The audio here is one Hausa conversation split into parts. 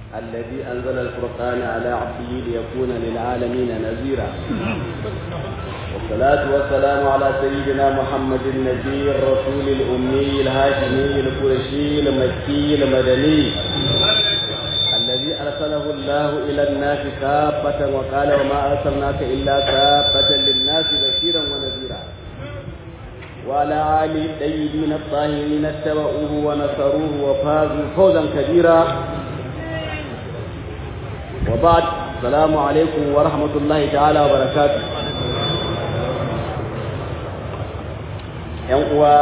الذي أنزل الفرقان على عبده ليكون للعالمين نذيرا والصلاة والسلام على سيدنا محمد النبي الرسول الأمي الهاشمي القرشي المكي المدني الذي أرسله الله إلى الناس كافة وقال وما أرسلناك إلا كافة للناس بشيرا ونذيرا وعلى آله الطيبين الطاهرين اتبعوه ونصروه وفازوا فوزا كبيرا وبعد السلام عليكم ورحمة الله تعالى وبركاته uwa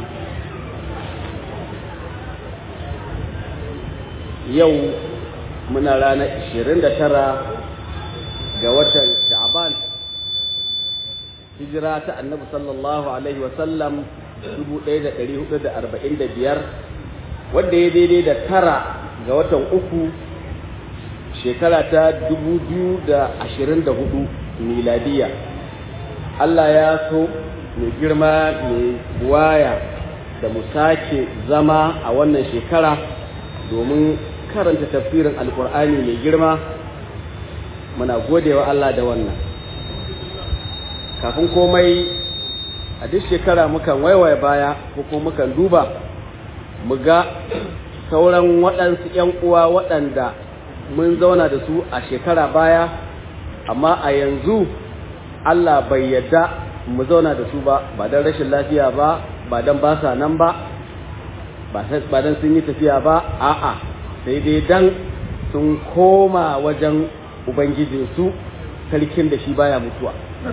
yau muna ranar 29 ga watan sha'ban hijira ta annabi sallallahu alaihi wasallam 1445 wanda ya daidai da tara ga watan uku shekara ta 2024 miladiya Allah ya so mai girma mai waya da mu sake zama a wannan shekara domin karanta tafsirin alkur'ani mai girma muna godewa Allah da wannan kafin komai a duk shekara mukan waiwaye baya ko kuma mukan duba mu ga sauran waɗansu 'yan uwa waɗanda mun zauna da su a shekara baya amma a yanzu Allah bai yadda mu zauna da su ba ba don rashin lafiya ba ba don ba sa nan ba ba don sun yi tafiya ba a'a sai dai dan sun koma wajen ubangijinsu sarkin da shi baya mutuwa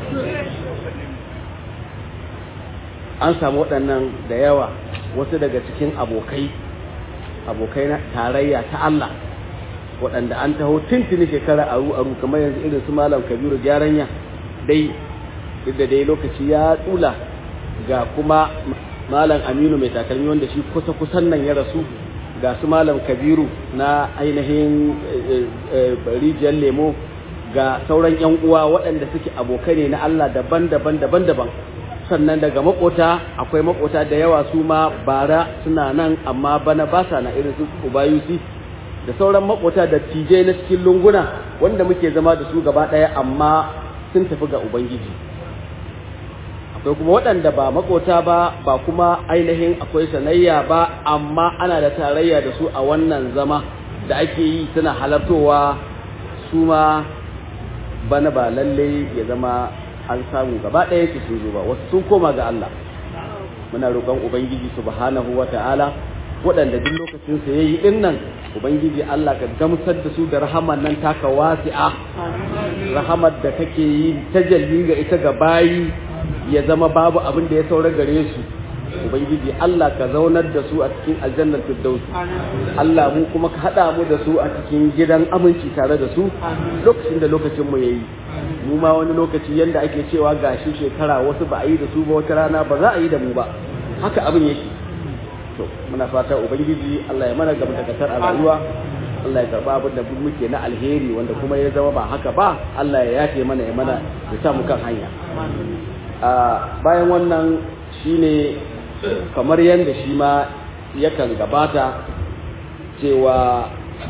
an samu waɗannan da yawa wasu daga cikin abokai abokai na tarayya ta Allah waɗanda an taho tuntuni shekara aru aru kamar yanzu irin su malam kabiru gyaranya dai duk da dai lokaci ya tsula ga kuma malam aminu mai takalmi wanda shi kusa kusan nan ya rasu ga su malam kabiru na ainihin rijiyar lemo ga sauran yan uwa waɗanda suke abokai ne na Allah daban-daban daban-daban sannan daga makota akwai makota da yawa su ma bara suna nan amma bana ba sa na irin su ubayusi da sauran makota da tijai na cikin lunguna wanda muke zama da su gaba ɗaya amma sun tafi ga ubangiji akwai kuma waɗanda ba makota ba ba kuma ainihin akwai sanayya ba amma ana da tarayya da su a wannan zama da ake yi suna halartowa su ma bana ba lalle ya zama an samu gaba ɗaya su sun zo ba wasu sun koma ga Allah muna roƙon ubangiji subhanahu wa ta'ala waɗanda duk lokacin sa yayi din nan ubangiji Allah ka gamsar da su da rahaman nan taka wasi'a rahamar da kake yi tajalli ga ita ga bayi ya zama babu abin da ya saura gare su ubangiji Allah ka zaunar da su a cikin aljannar firdausi Allah mu kuma ka hada mu da su a cikin gidan aminci tare da su lokacin da lokacin mu yayi mu ma wani lokaci yanda ake cewa gashi shekara wasu ba a yi da su ba wata rana ba za a yi da mu ba haka abin yake to muna fata ubangiji Allah ya mana gaba da kasar a rayuwa Allah ya karba abin da muke na alheri wanda kuma ya zama ba haka ba Allah ya yafe mana ya mana ya sa mu kan hanya a bayan wannan shine kamar yadda shi ma yakan gabata cewa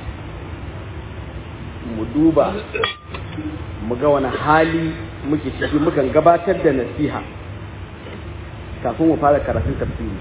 mu duba mu ga wani hali muke ciki mukan gabatar da nasiha kafin mu fara karatun tafsiri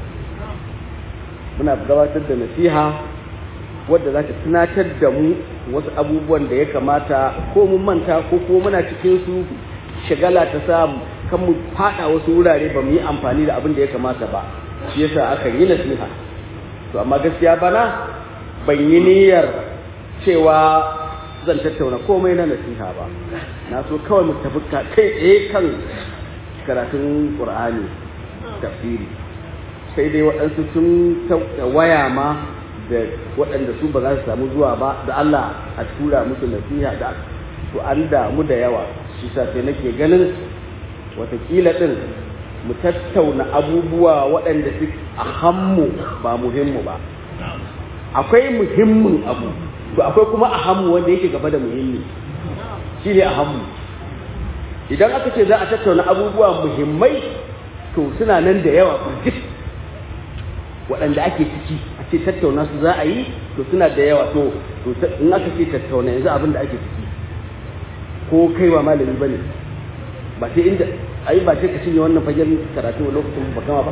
muna gabatar da nasiha wadda za ta tunatar da mu wasu abubuwan da ya kamata ko mun manta ko kuma muna cikin su shagala ta samu kan mu fada wasu wurare ba mu yi amfani da abin da ya kamata ba shi yasa aka yi nasiha to amma gaskiya bana ban yi niyyar cewa zan tattauna komai na nasiha ba na so kawai mu tafi kai tsaye kan karatun qur'ani tafsiri sai dai waɗansu sun waya ma da waɗanda su ba za su samu zuwa ba da Allah a tura musu nasiha da to an damu da yawa shi sa sai nake ganin watakila ɗin mu tattauna abubuwa waɗanda su a hammu ba muhimmu ba akwai muhimmin abu to akwai kuma a hammu wanda yake gaba da muhimmi shi ne a hammu idan aka ce za a tattauna abubuwa muhimmai to suna nan da yawa burjik waɗanda ake ciki a ce tattauna su za a yi to suna da yawa to in aka ce tattauna yanzu abin da ake ciki ko kai ba malami ba ne ba sai inda ai ba sai ka cinye wannan fagen karatu a lokacin ba kama ba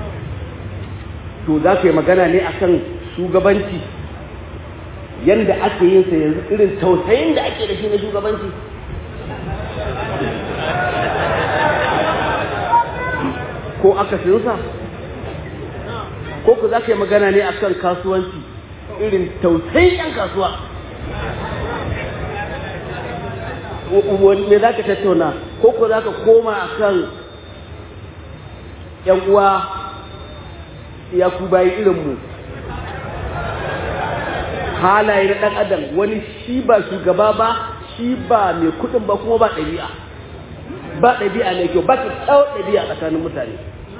to za ka yi magana ne akan shugabanci yanda ake yin sa yanzu irin tausayin da ake da shi na shugabanci ko aka sa ko ku za ka yi magana ne akan kasuwanci irin tausayin 'yan kasuwa me za ka tattauna ko ku za ka koma akan 'yan uwa ya ku bayi irinmu halaye na ɗan adam wani shi ba shugaba ba shi ba mai kuɗin ba kuma ba ɗabi'a ba ɗabi'a mai kyau ba ta kyau ɗabi'a tsakanin mutane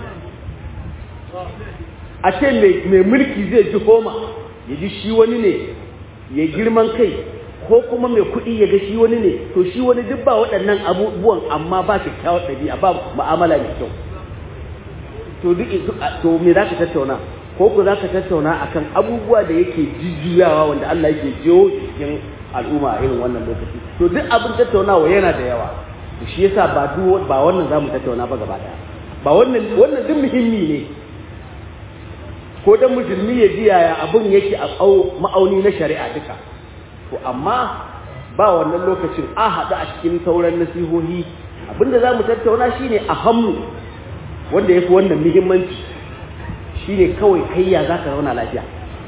a ce mai mulki zai ji homa ya ji shi wani ne ya girman kai ko kuma mai kuɗi ya ga shi wani ne to shi wani duk ba waɗannan abubuwan amma ba kyakkyawar ɗabi'a ba mu'amala mai kyau to duk to me za ka tattauna ko ku za ka tattauna akan abubuwa da yake jujjuyawa wanda Allah yake jiyo cikin al'umma a irin wannan lokaci to duk abin tattaunawa yana da yawa to shi yasa ba duk ba wannan zamu tattauna ba gaba daya ba wannan wannan duk muhimmi ne ko dan musulmi ya ji yaya abin yake a ma'auni na shari'a duka to amma ba wannan lokacin a haɗu a cikin sauran nasihohi abinda za mu tattauna shine a hammu wanda ya fi wannan muhimmanci shine kawai kai ya za ka zauna lafiya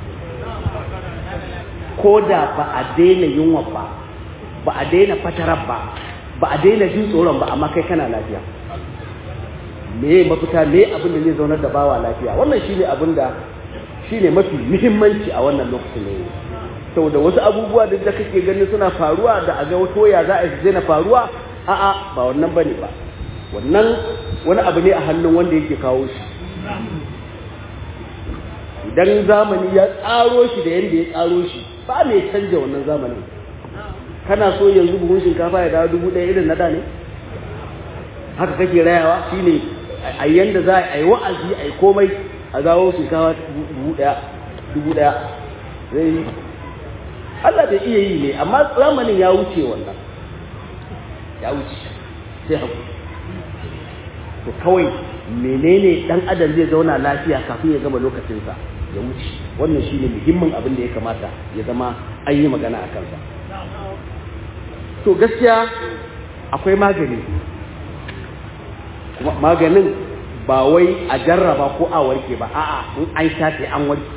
ko da ba a daina yunwa ba ba a daina fatarar ba ba a daina jin tsoron ba amma kai kana lafiya me mafita me abin da zai zaunar da bawa lafiya wannan shine abin da shine mafi muhimmanci a wannan lokacin ne saboda wasu abubuwa da da kake ganin suna faruwa da a ga wato ya za a yi na faruwa a'a ba wannan bane ba wannan wani abu ne a hannun wanda yake kawo shi idan zamani ya tsaro shi da yadda ya tsaro shi ba mai canja wannan zamanin kana so yanzu buhun shinkafa ya dawo dubu ɗaya irin na da ne haka kake rayawa shine a yanda za a yi wa'azi a yi komai a zawo shinkafa dubu ɗaya dubu ɗaya zai Allah bai iya yi ne amma zamanin ya wuce wannan ya wuce sai haku to kawai menene dan adam zai zauna lafiya kafin ya gama lokacinsa ya wuce wannan shine muhimmin abin da ya kamata ya zama an yi magana a kansa to gaskiya akwai magani kuma maganin ba wai a jarraba ko a warke ba a'a in an shafe an warke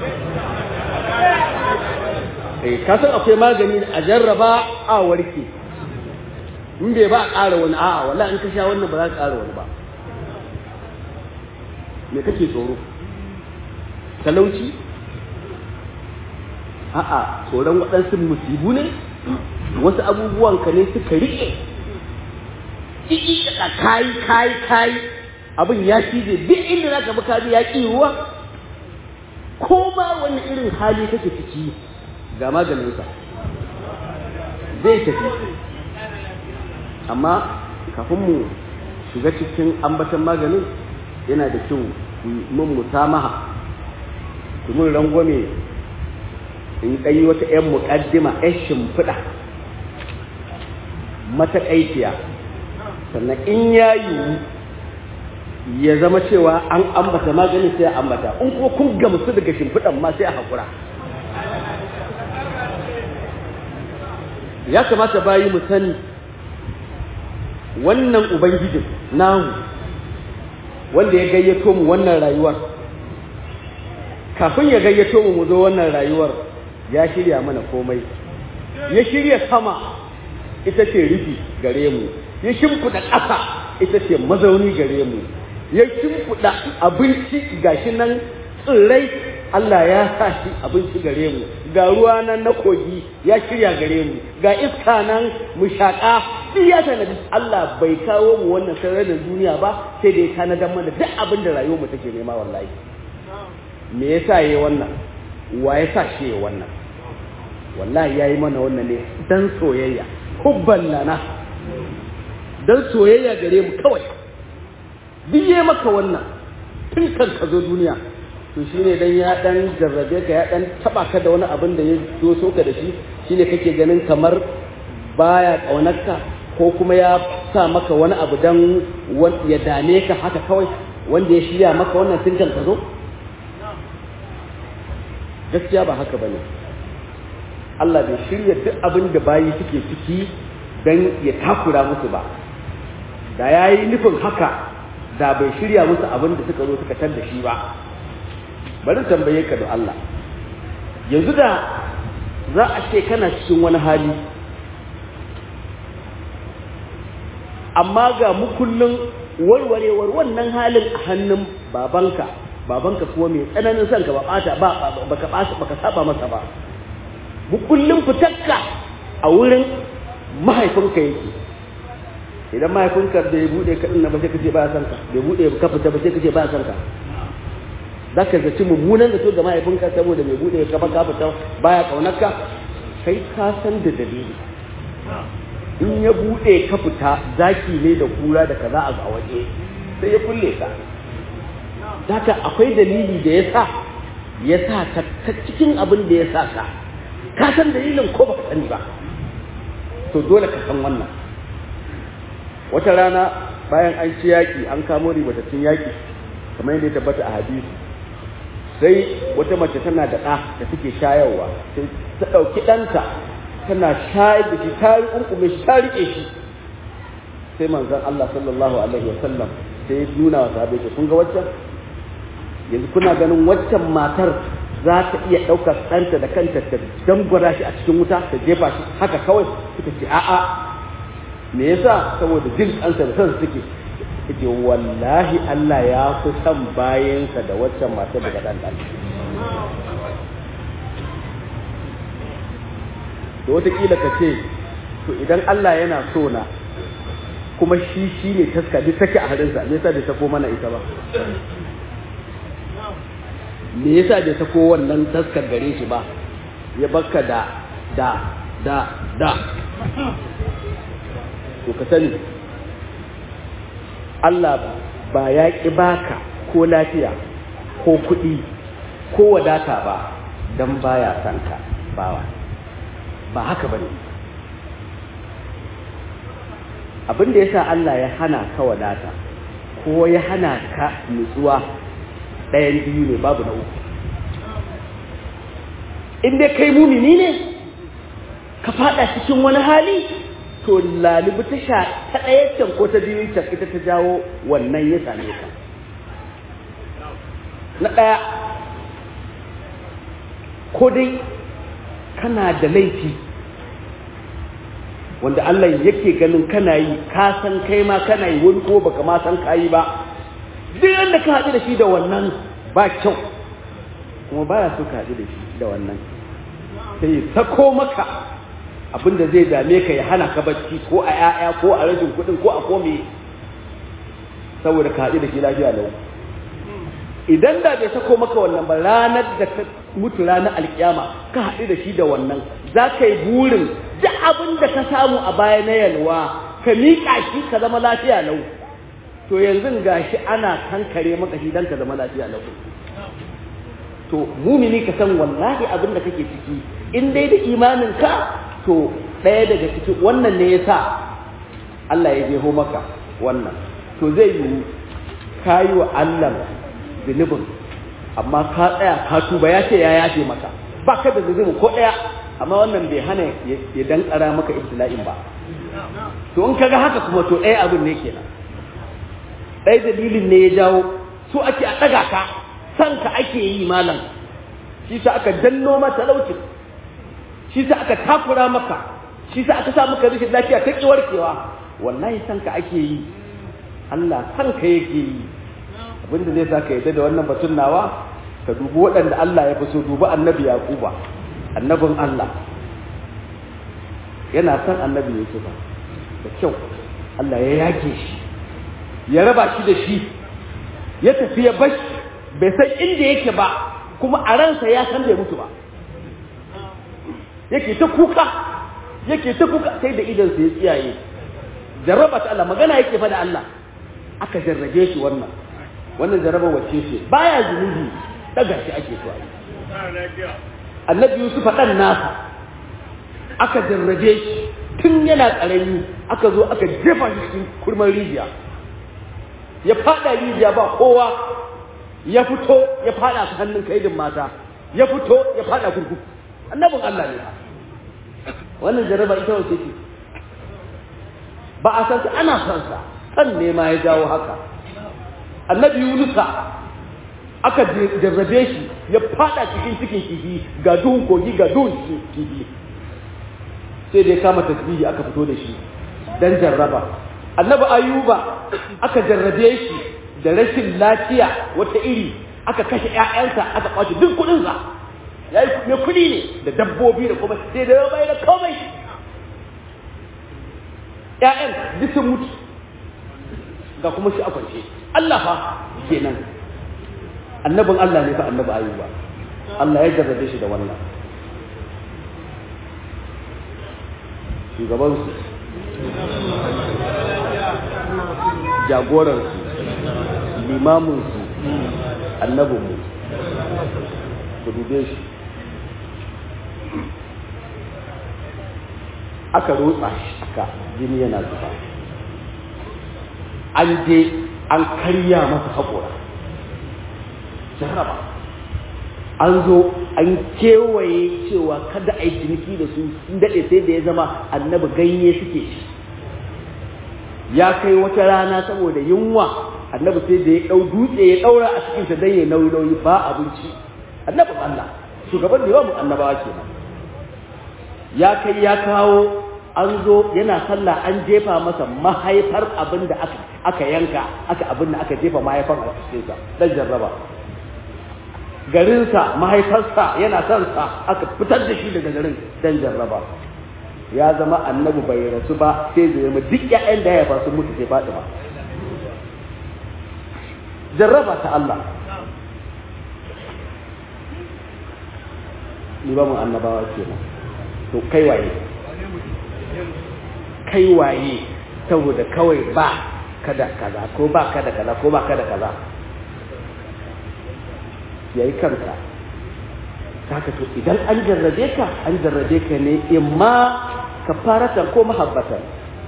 eh kasan akwai magani a jarraba a warke in bai ba a ƙara wani a'a wallahi in ka sha wannan ba za ka ƙara wani ba me kake tsoro talauci a'a tsoron waɗansu musibu ne wasu abubuwan ka ne suka riƙe ƙiƙi kayi kayi kayi abin ya cije duk inda za ka bi kaji ya ƙi ruwa ko ma wani irin hali kake ciki ga maganinsa zai tafi amma kafin mu shiga cikin ambatan maganin yana da kyau mun musamaha mun rangwame in ɗanyi wata 'yan muƙaddima 'yan shimfiɗa matakaiciya sannan in ya yiwu ya zama cewa an ambata maganin sai a ambata in kuma kun gamsu daga shimfiɗan ma sai a haƙura ya kamata bayi mu sani wannan ubangijin namu wanda ya gayyato mu wannan rayuwar kafin ya gayyato mu mu zo wannan rayuwar ya shirya mana komai ya shirya sama ita ce rufi gare mu ya shimfiɗa ƙasa ita ce mazauni gare mu ya shimfiɗa abinci gashi nan tsirrai Allah ya sa shi abinci gare mu ga ruwa nan na kogi ya shirya gare mu ga iska nan mu shaƙa duk ya tanadi Allah bai kawo mu wannan sararin duniya ba sai da ya tanadar mana duk abin da rayuwar mu take nema wallahi me yasa yayi wannan wa yasa shi yayi wannan wallahi yayi mana wannan ne dan soyayya hubban lana dan soyayya gare mu kawai duk yayi maka wannan tun kan ka zo duniya to shine dan ya dan jarrabe ka ya dan taba ka da wani abin da ya doso ka da shi shine kake ganin kamar baya kaunarka ko kuma ya sa maka wani abu dan ya dame ka haka kawai wanda ya shirya maka wannan sinkan ka zo gaskiya ba haka bane Allah bai shirya duk abin da bayi suke ciki dan ya takura musu ba da yayi nufin haka da bai shirya musu abin da suka zo suka tar da shi ba bari tambaye ka da Allah yanzu da za a ce kana cikin wani hali amma ga mukullin warwarewar wannan halin a hannun babanka babanka kuma mai tsananin son ka ba bata ba baka baka saba masa ba mukullin fitakka a wurin mahaifinka yake idan mahaifinka da ya bude ka dinna ba sai kace ba san ka bai bude ka fita ba sai kace ba san ka zaka zaci mummunan zato ga mahaifinka saboda bai bude ka ba ka fita baya kaunarka kai ka san da dalili in ya bude ka fita zaki ne da kura da kaza a waje sai ya kulle ka Daka akwai dalili da ya sa ya sa ka ta cikin abin da ya sa ka ka san dalilin ko baka sani ba to dole ka san wannan wata rana bayan an ci yaƙi an kamo ribatattun yaƙi kamar yadda ya tabbata a hadisi sai wata mace tana da ɗa da take shayarwa sai ta ɗauki ɗanta tana shayar da shi ta riƙunƙume shi ta riƙe shi sai manzon Allah sallallahu alaihi wasallam sai ya nuna wa sahabbai ce kun ga waccan yanzu kuna ganin waccan matar za ta iya ɗaukar ɗanta da kanta ta dangwara shi a cikin wuta ta jefa shi haka kawai suka ce a'a me yasa saboda jin kansa da son suke yake wallahi Allah ya fi son bayansa da waccan matar daga ɗan ɗan da wataƙila ka ce to idan Allah yana so na kuma shi shi ne taska duk take a harinsa me yasa bai sako mana ita ba me yasa bai sako wannan taskar gare shi ba ya baka da da da da to ka sani Allah ba ya ƙi baka ko lafiya ko kuɗi ko wadata ba don baya son ka bawa ba haka bane abin da yasa Allah ya hana ka wadata ko ya hana ka nutsuwa ɗayan biyu ne babu na uku in dai kai mumini ne ka fada cikin wani hali to lalibu ta sha ta ɗaya can ko ta biyu can ita ta jawo wannan ya same ka na ɗaya ko dai kana da laifi wanda Allah yake ganin kana yi ka san kai ma kana yi wani ko baka ma san ka yi ba duk yadda ka haɗu da shi da wannan ba kyau kuma baya so ka haɗu da shi da wannan sai sako maka abinda zai dame ka ya hana ka bacci ko a ƴaƴa ko a rashin kuɗin ko a kome saboda ka haɗu da shi lafiya lau idan da bai sako maka wannan ba ranar da ka mutu ranar alkiyama ka haɗu da shi da wannan za ka yi burin duk abin da ka samu a baya na yalwa ka miƙa shi ka zama lafiya lau to yanzu gashi ana kankare maka shi dan ka zama lafiya lau to mumini ka san wallahi abin da kake ciki in dai da imanin ka to ɗaya daga ciki wannan ne yasa Allah ya jeho maka wannan to zai yi kayi wa Allah zunubin amma ka tsaya ka tuba ya ce ya yafe maka ba ka da zunubi ko ɗaya amma wannan bai hana ya dankara maka ibtila'in ba to in kaga haka kuma to ɗaya abin ne kenan ɗaya dalilin ne ya jawo so ake a ɗaga ka san ka ake yi malam shi sa aka danno mata talaucin shi sa aka takura maka shi sa aka sa maka rashin lafiya ta ƙi warkewa wallahi san ka ake yi Allah san ka yake yi abinda zai sa ka yadda da wannan batun nawa ka dubi waɗanda Allah ya fi so dubi annabi Yaquba annabin Allah yana son annabi Yusufa da kyau Allah ya yage shi ya raba shi da shi ya tafi ya bashi bai san inda yake ba kuma a ransa ya san bai mutu ba yake ta kuka yake ta kuka sai da idansa ya tsiyaye jarraba ta Allah magana yake fa da Allah aka jarrabe shi wannan wannan jarraba wacce ce baya zunubi daga shi ake so a yi annabi yusuf ɗan nasa aka jarrabe shi tun yana ƙarami aka zo aka jefa shi cikin kurman rijiya ya fada rijiya ba kowa ya fito ya fada su hannun kaidin mata ya fito ya fada kurkuku annabin Allah ne wannan jarraba ita wace ce ba a san ana son sa san ne ma ya jawo haka annabi Yunusa aka jarrabe shi ya fada cikin cikin kifi ga duhun kogi ga duhun kifi sai da ya kama tasbihi aka fito da shi dan jarraba annabi ayuba aka jarrabe shi da rashin lafiya wata iri aka kashe ƴaƴansa aka kwace duk kuɗinsa ya yi mai kuɗi ne da dabbobi da kuma sai da ya bai da komai ƴaƴan duk sun mutu ga kuma shi a kwance Allah fa kenan annabin Allah ne fa annabi ayuba Allah ya jarrabe shi da wannan shugabansu jagoransu limaminsu annabinmu ku dube shi aka rotsa shi aka jini yana zuba an je an karya masa haƙora jarraba an zo an kewaye cewa kada a yi ciniki da su sun daɗe sai da ya zama annabi ganye suke shi ya kai wata rana saboda yunwa annabi sai da ya ɗau dutse ya ɗaura a cikinsa don ya nauyi nauyi ba abinci annabin Allah shugaban da yawan annabawa kenan ya kai ya kawo an zo yana sallah an jefa masa mahaifar abin da aka aka yanka aka abin da aka jefa mahaifar a cikinsa dan jarraba garinsa mahaifarsa yana son sa aka fitar da shi daga garin dan jarraba ya zama annabi bai rasu ba sai da zama duk ƴaƴan da ya haifa sun mutu sai Fatima jarraba ta Allah ni ba mu annabawa kenan to kai waye kai waye saboda kawai ba kada kaza ko ba kada kaza ko ba kada kaza yayi kanka haka to idan an jarrabe ka an jarrabe ka ne imma kafaratan ko mahabbatan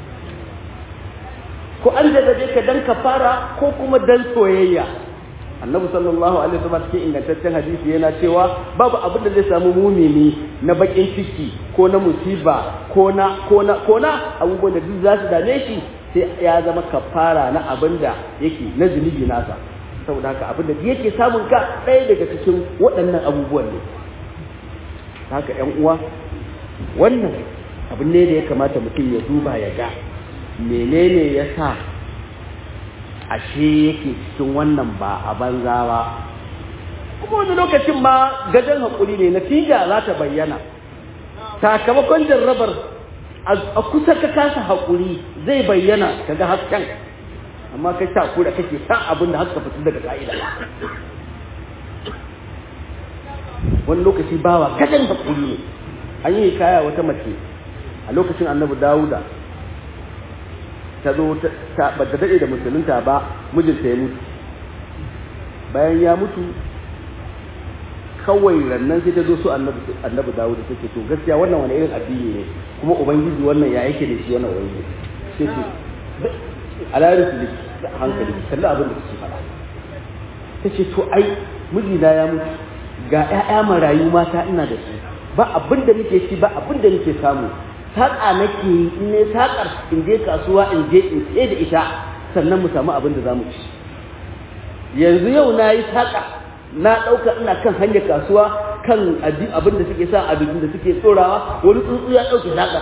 ko an jarrabe ka dan kafara ko kuma dan soyayya annabi sallallahu alaihi wasallam cikin ingantaccen hadisi yana cewa babu abin da zai samu mumini na bakin ciki ko na musiba ko na ko na ko na abubuwan da duk za su dame shi sai ya zama kafara na abin da yake na zunubi nasa saboda haka abin da yake samun ka ɗaya daga cikin waɗannan abubuwan ne haka ƴan uwa wannan abin ne da ya kamata mutum ya duba ya ga menene ya sa ashe yake cikin wannan ba a banza ba kuma wani lokacin ma gajen haƙuri ne natija za ta bayyana sakamakon jarrabar a kusa ka kasa haƙuri zai bayyana ka ga hasken amma kai ta kura kake san abin da haka fito daga ka'ida wani lokaci bawa gajen haƙuri ne an yi kaya wata mace a lokacin annabi dawuda ta zo ta ba ta daɗe da musulunta ba mijinta ya mutu bayan ya mutu kawai rannan sai ta zo su annabi dawuda ta ce to gaskiya wannan wani irin addini ne kuma ubangiji wannan ya yake da shi wannan ubangiji sai ce alayar su da hankali kalli abin da suke faɗa ta ce to ai mijina ya mutu ga 'ya'ya marayu mata ina da su ba abin da muke ci ba abin da muke samu saƙa nake yi in ne saƙar in je kasuwa in je in tsaye da ita sannan mu samu abin da za mu ci yanzu yau na yi saƙa na ɗauka ina kan hanyar kasuwa kan abin da suke sa abin da suke tsorawa wani tsuntsu ya ɗauke saƙar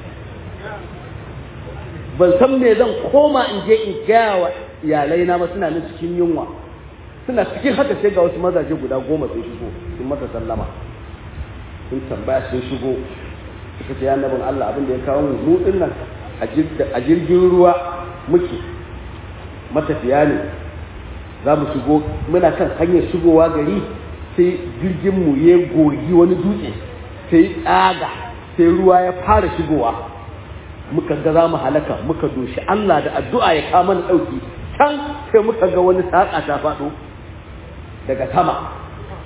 ban san me zan koma in je in gaya wa iyalai na ba suna nan cikin yunwa suna cikin haka sai ga wasu mazaje guda goma sun shigo sun masa sallama sun tambaya sun shigo suka ce annabin Allah abin da ya kawo mu mu din nan a jirgin ruwa muke matafiya ne za mu shigo muna kan hanyar shigowa gari sai jirgin mu ya gogi wani dutse sai tsaga sai ruwa ya fara shigowa muka ga za mu halaka muka doshi Allah da addu'a ya kama mana ɗauki can sai muka ga wani saƙa ta faɗo daga sama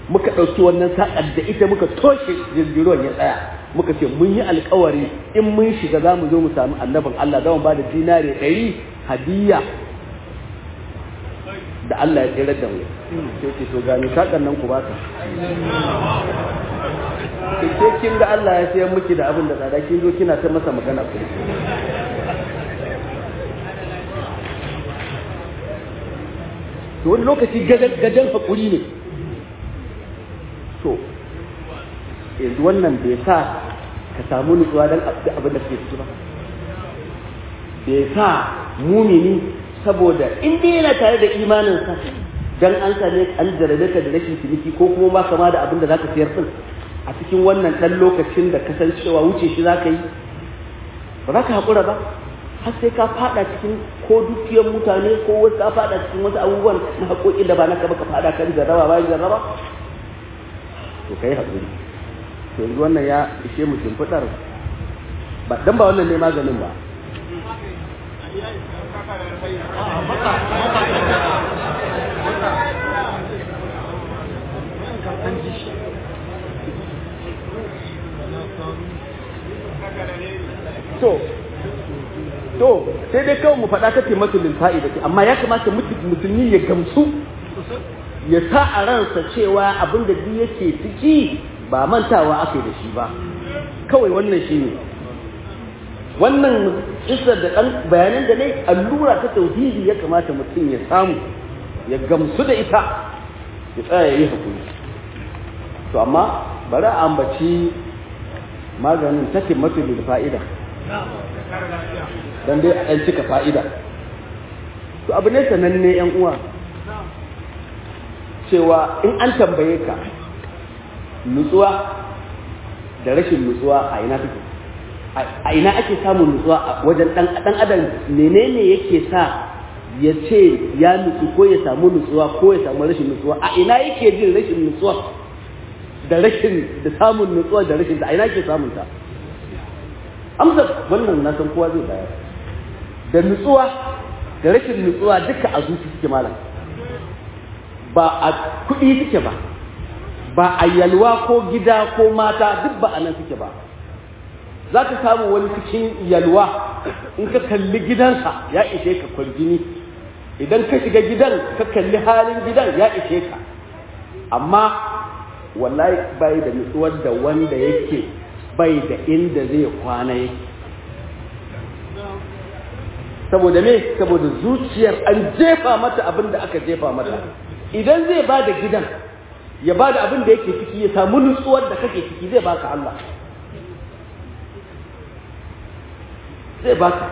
muka ɗauki wannan saƙar da ita muka toshe jirgin ruwan ya tsaya muka ce mun yi alkawari in mun shiga za mu zo mu sami annabin Allah za mu ba da dinare ɗari hadiya da Allah ya tsere da mu sai ce to gani saƙar nan ku baka ke kin ga Allah ya sayar miki da abin da tsada kin zo kina ta masa magana ku to wani lokaci gajen hakuri ne to yanzu wannan bai sa ka samu nutsuwa don abin da suke ciki ba bai sa mumini saboda in dai yana tare da imaninsa dan an same an jarabe ka da rashin ciniki ko kuma ba kama da abin da zaka siyar din a cikin wannan dan lokacin da kasancewa wuce shi zaka yi ba za ka haƙura ba har sai ka fada cikin ko dukiyar mutane ko wasu ka fada cikin wasu abubuwan na haƙoƙi da ba naka ba ka fada kan jarraba bayan jarraba to kai haƙuri to yanzu wannan ya ishe mu shimfiɗar ba dan ba wannan ne maganin ba to to sai dai kawai mu faɗa kace masu lil fa'ida amma ya kamata musulmi ya gamsu ya sa a ransa cewa abin da duk yake ciki ba mantawa aka da shi ba kawai wannan shi ne wannan isar da ɗan bayanan da ne allura ta tauhidi ya kamata mutum ya samu ya gamsu da ita ya tsaya ya yi hakuri to amma bari a ambaci maganin take mafi lil fa'ida dan dai a ɗan cika fa'ida to abu ne sananne yan uwa cewa in an tambaye ka nutsuwa da rashin nutsuwa a ina take a ina ake samun nutsuwa a wajen dan dan adam menene yake sa ya ce ya nutsu ko ya samu nutsuwa ko ya samu rashin nutsuwa a ina yake jin rashin nutsuwa da rashin da samun nutsuwa da rashin da a ina yake samun ta amsa wannan na san kowa zai bayar da nutsuwa da rashin nutsuwa duka a zuci suke malam ba a kuɗi suke ba ba a yalwa ko gida ko mata duk ba a nan suke ba za ka samu wani cikin yalwa in ka kalli gidansa ya ishe ka kwarjini idan ka shiga gidan ka kalli halin gidan ya ishe ka amma wallahi bai da nutsuwar da wanda yake bai da inda zai kwana yake saboda me saboda zuciyar an jefa mata abin da aka jefa mata idan zai ba da gidan ya ba da abin da yake ciki ya samu nutsuwar da kake ciki zai baka Allah zai baka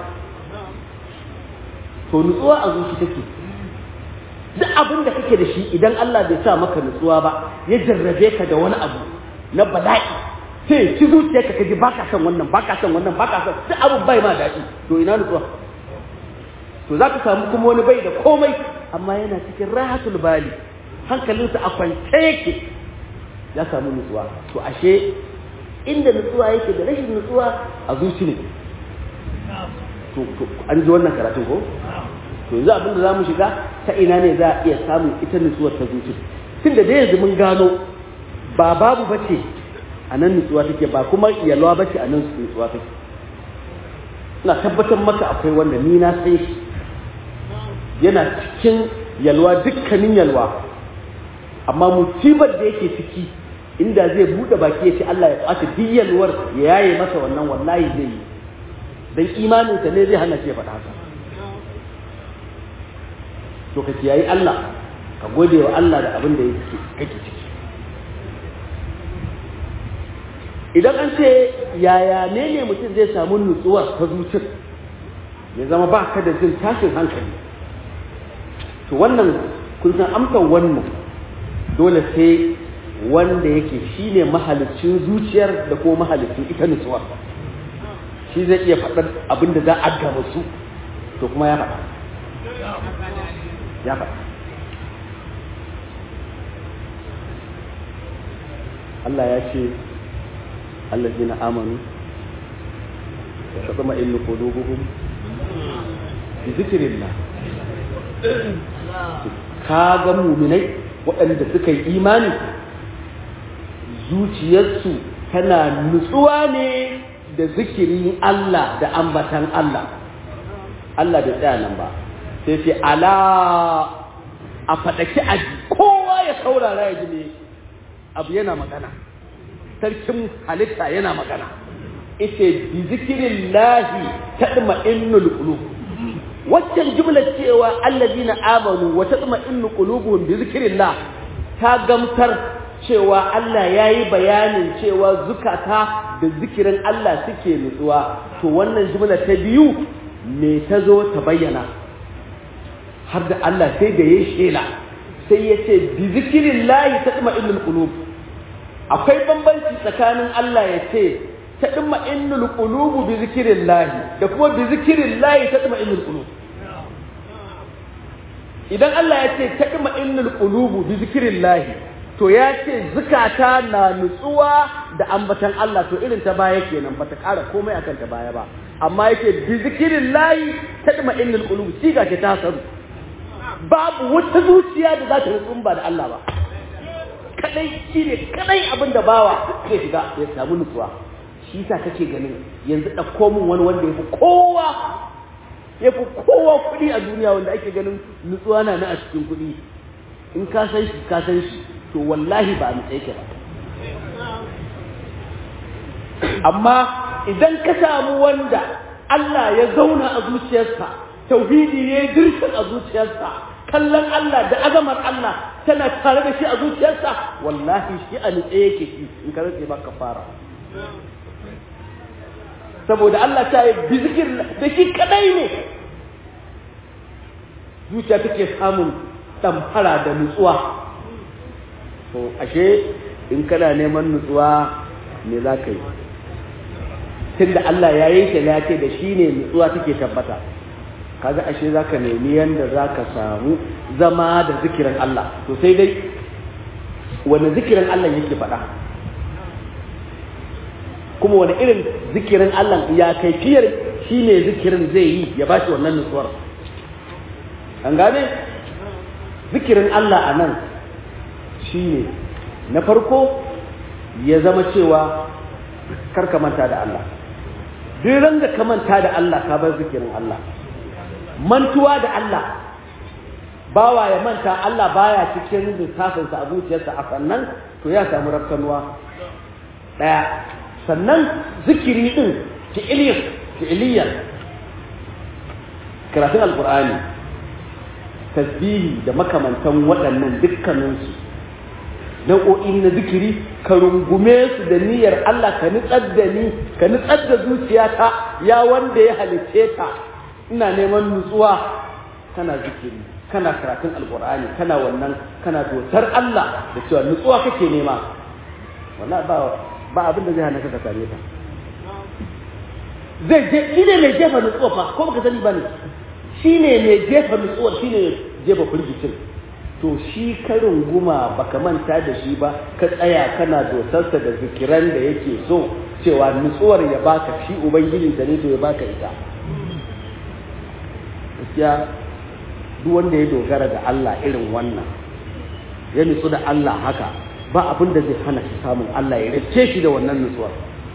to nutsuwa a zuci take duk abin da kake da shi idan Allah bai sa maka nutsuwa ba ya jarrabe ka da wani abu na bala'i sai ci zuciyarka ka ji baka son wannan baka son wannan baka son duk abin bai ma daɗi to ina nutsuwa to za ka samu kuma wani bai da komai amma yana cikin rahatul bali hankalinsa a kwance yake ya samu nutsuwa to ashe inda nutsuwa yake da rashin nutsuwa a zuci ne to an ji wannan karatun ko to yanzu abinda za mu shiga ta ina ne za a iya samun ita nutsuwar ta zuci tun da dai yanzu mun gano ba babu bace a nan nutsuwa take ba kuma yalwa bace a nan nutsuwa take ina tabbatar maka akwai wanda ni na san shi yana cikin yalwa dukkanin yalwa amma musibar da yake ciki inda zai bude baki ya ce Allah ya kwace duk yalwar ya yaye masa wannan wallahi zai yi dan imaninsa ne zai hana shi ya faɗa haka to ka kiyayi Allah ka gode wa Allah da abin da yake kake ciki idan an ce yaya ne ne mutum zai samu nutsuwa ta zuciyar ya zama ba ka da jin tashin hankali to wannan kun san amsar wannan dole sai wanda yake shine mahalicin zuciyar da kuma mahalicin ita nutsuwa shi zai iya faɗar abin da za a gama su to kuma ya faɗa ya faɗa Allah ya ce allazina amanu wa tatma'innu qulubuhum bi zikrillah ka ga muminai waɗanda suka yi imani zuciyarsu tana nutsuwa ne da zikirin Allah da ambatan Allah Allah bai tsaya nan ba sai ce ala a faɗaki a kowa ya saurara ya ji ne abu yana magana sarkin halitta yana magana ita bi zikirin lahi taɗma innul qulub waccan jumlar cewa allazina amanu wa taɗma innu qulubuhum bi zikrillah ta gamsar cewa Allah ya yi bayanin cewa zukata da zikirin Allah suke nutsuwa to wannan jumla ta biyu me ta zo ta bayyana har da Allah sai da ya shela sai ya ce bi zikirin lahi ta ɗuma innul qulub akwai bambanci tsakanin Allah ya ce ta ɗuma innul qulubu bi zikirin lahi da kuma bi zikirin lahi ta ɗuma innul qulub idan Allah ya ce ta ɗuma innul qulubu bi zikirin lahi to ya ce zukata na nutsuwa da ambatan Allah to irin ta baya kenan bata ƙara komai akan ta baya ba amma yake bi zikirin layi ta ɗima innul qulub siga ce ta saru babu wata zuciya da za ta nutsu ba da Allah ba kadai shine kadai abin da bawa zai shiga ya samu nutsuwa shi yasa kake ganin yanzu ɗauko min wani wanda ya fi kowa ya fi kowa kuɗi a duniya wanda ake ganin nutsuwa na na a cikin kuɗi in ka san shi ka san shi to wallahi ba a nutse ke ba amma idan ka samu wanda Allah ya zauna a zuciyarsa tauhidi ne dirshin a zuciyarsa kallon Allah da azamar Allah tana tare da shi a zuciyarsa wallahi shi a nutse yake shi in ka rantse ba fara. saboda Allah ta yi bizikir da shi kadai ne zuciya take samun damfara da nutsuwa to ashe in kana neman nutsuwa me za ka yi tunda Allah ya yi shi ya ce da shi ne nutsuwa take tabbata kaga ashe za ka nemi yadda za ka samu zama da zikirin Allah to sai dai wani zikirin Allah yake faɗa kuma wani irin zikirin Allah ya kaifiyar shi ne zikirin zai yi ya ba shi wannan nutsuwar an gane zikirin Allah a nan shi ne na farko ya zama cewa kar ka manta da Allah duk ran da ka manta da Allah ka bar zikirin Allah mantuwa da Allah bawa ya manta Allah baya cikin lissafinsa a zuciyarsa a sannan to ya samu rafkanuwa ɗaya sannan zikiri ɗin fi'iliyan fi'iliyan karatun alkur'ani tasbihi da makamantan waɗannan dukkaninsu nau'o'i na zikiri ka rungume su da niyyar Allah ka nutsar da ni ka nutsar da zuciyata ya wanda ya halice ta ina neman nutsuwa kana zikiri kana karatun alkur'ani kana wannan kana dotar Allah da cewa nutsuwa kake nema wannan ba ba abin da zai hana ka same ta zai je shi ne mai jefa nutsuwa fa ko baka sani ba ne shi ne mai jefa nutsuwa shi ne jefa firgicin to shi karin guma baka manta da shi ba ka tsaya kana dotarsa da zikiran da yake so cewa nutsuwar ya baka shi ubangiji da ne to ya baka ita gaskiya duk wanda ya dogara da Allah irin wannan ya nutsu da Allah haka ba abin da zai hana shi samun Allah ya race shi da wannan nutsuwar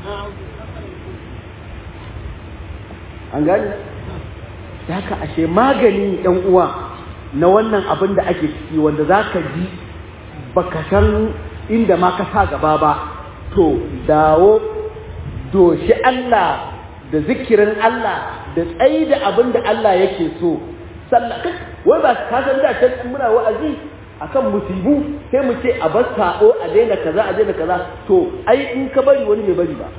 an gani da haka ashe magani ɗan uwa na wannan abin da ake ciki wanda za ka ji baka san inda ma ka sa gaba ba to dawo doshi Allah da zikirin Allah da tsayi da abin da Allah yake so sallah wai ba ka san da can muna wa'azi akan musibu sai mu ce a bar sabo a daina kaza a daina kaza to ai in ka bari wani bai bari ba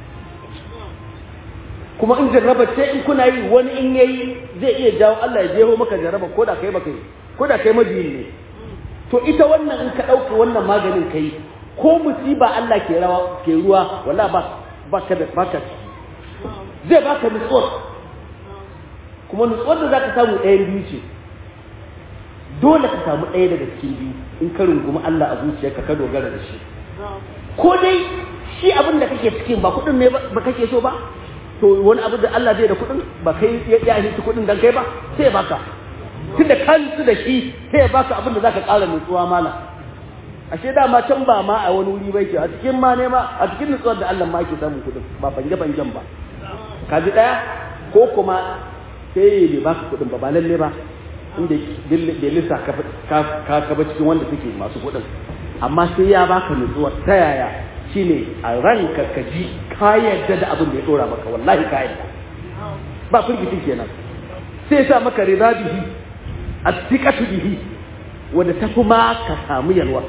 kuma in jarraba ce in kuna yi wani in yayi zai iya jawo Allah ya jeho maka jarraba ko da kai baka yi ko da kai majiyin ne to ita wannan in ka ɗauka wannan maganin kai ko musiba Allah ke rawa ke ruwa wala ba baka da baka zai baka nutsuwar kuma nutsuwar da zaka samu ɗayan biyu ce dole ka samu ɗaya daga cikin biyu in ka rungumi Allah a zuciyarka ka dogara da shi ko dai shi abin da kake cikin ba kuɗin ne ba kake so ba to wani abu da Allah zai da kuɗin ba kai ya yi kuɗin dan kai ba sai ya baka tunda ka nutsu da shi sai ya baka abin da zaka ƙara nutsuwa mala ashe dama can ba ma a wani wuri bai ke a cikin ma ne ma a cikin nutsuwar da Allah ma ke samun kuɗin ba bange bangen ba ka ji ɗaya ko kuma sai bai baka kuɗin ba ba lalle ba inda bai lissa ka ka ba cikin wanda suke masu kuɗin amma sai ya baka nutsuwar ta yaya shine a ranka ka ji ka yarda da abin da ya dora maka wallahi ka yarda ba firgitin kenan sai sa maka rida bihi attiqatu bihi wanda ta kuma ka samu yalwa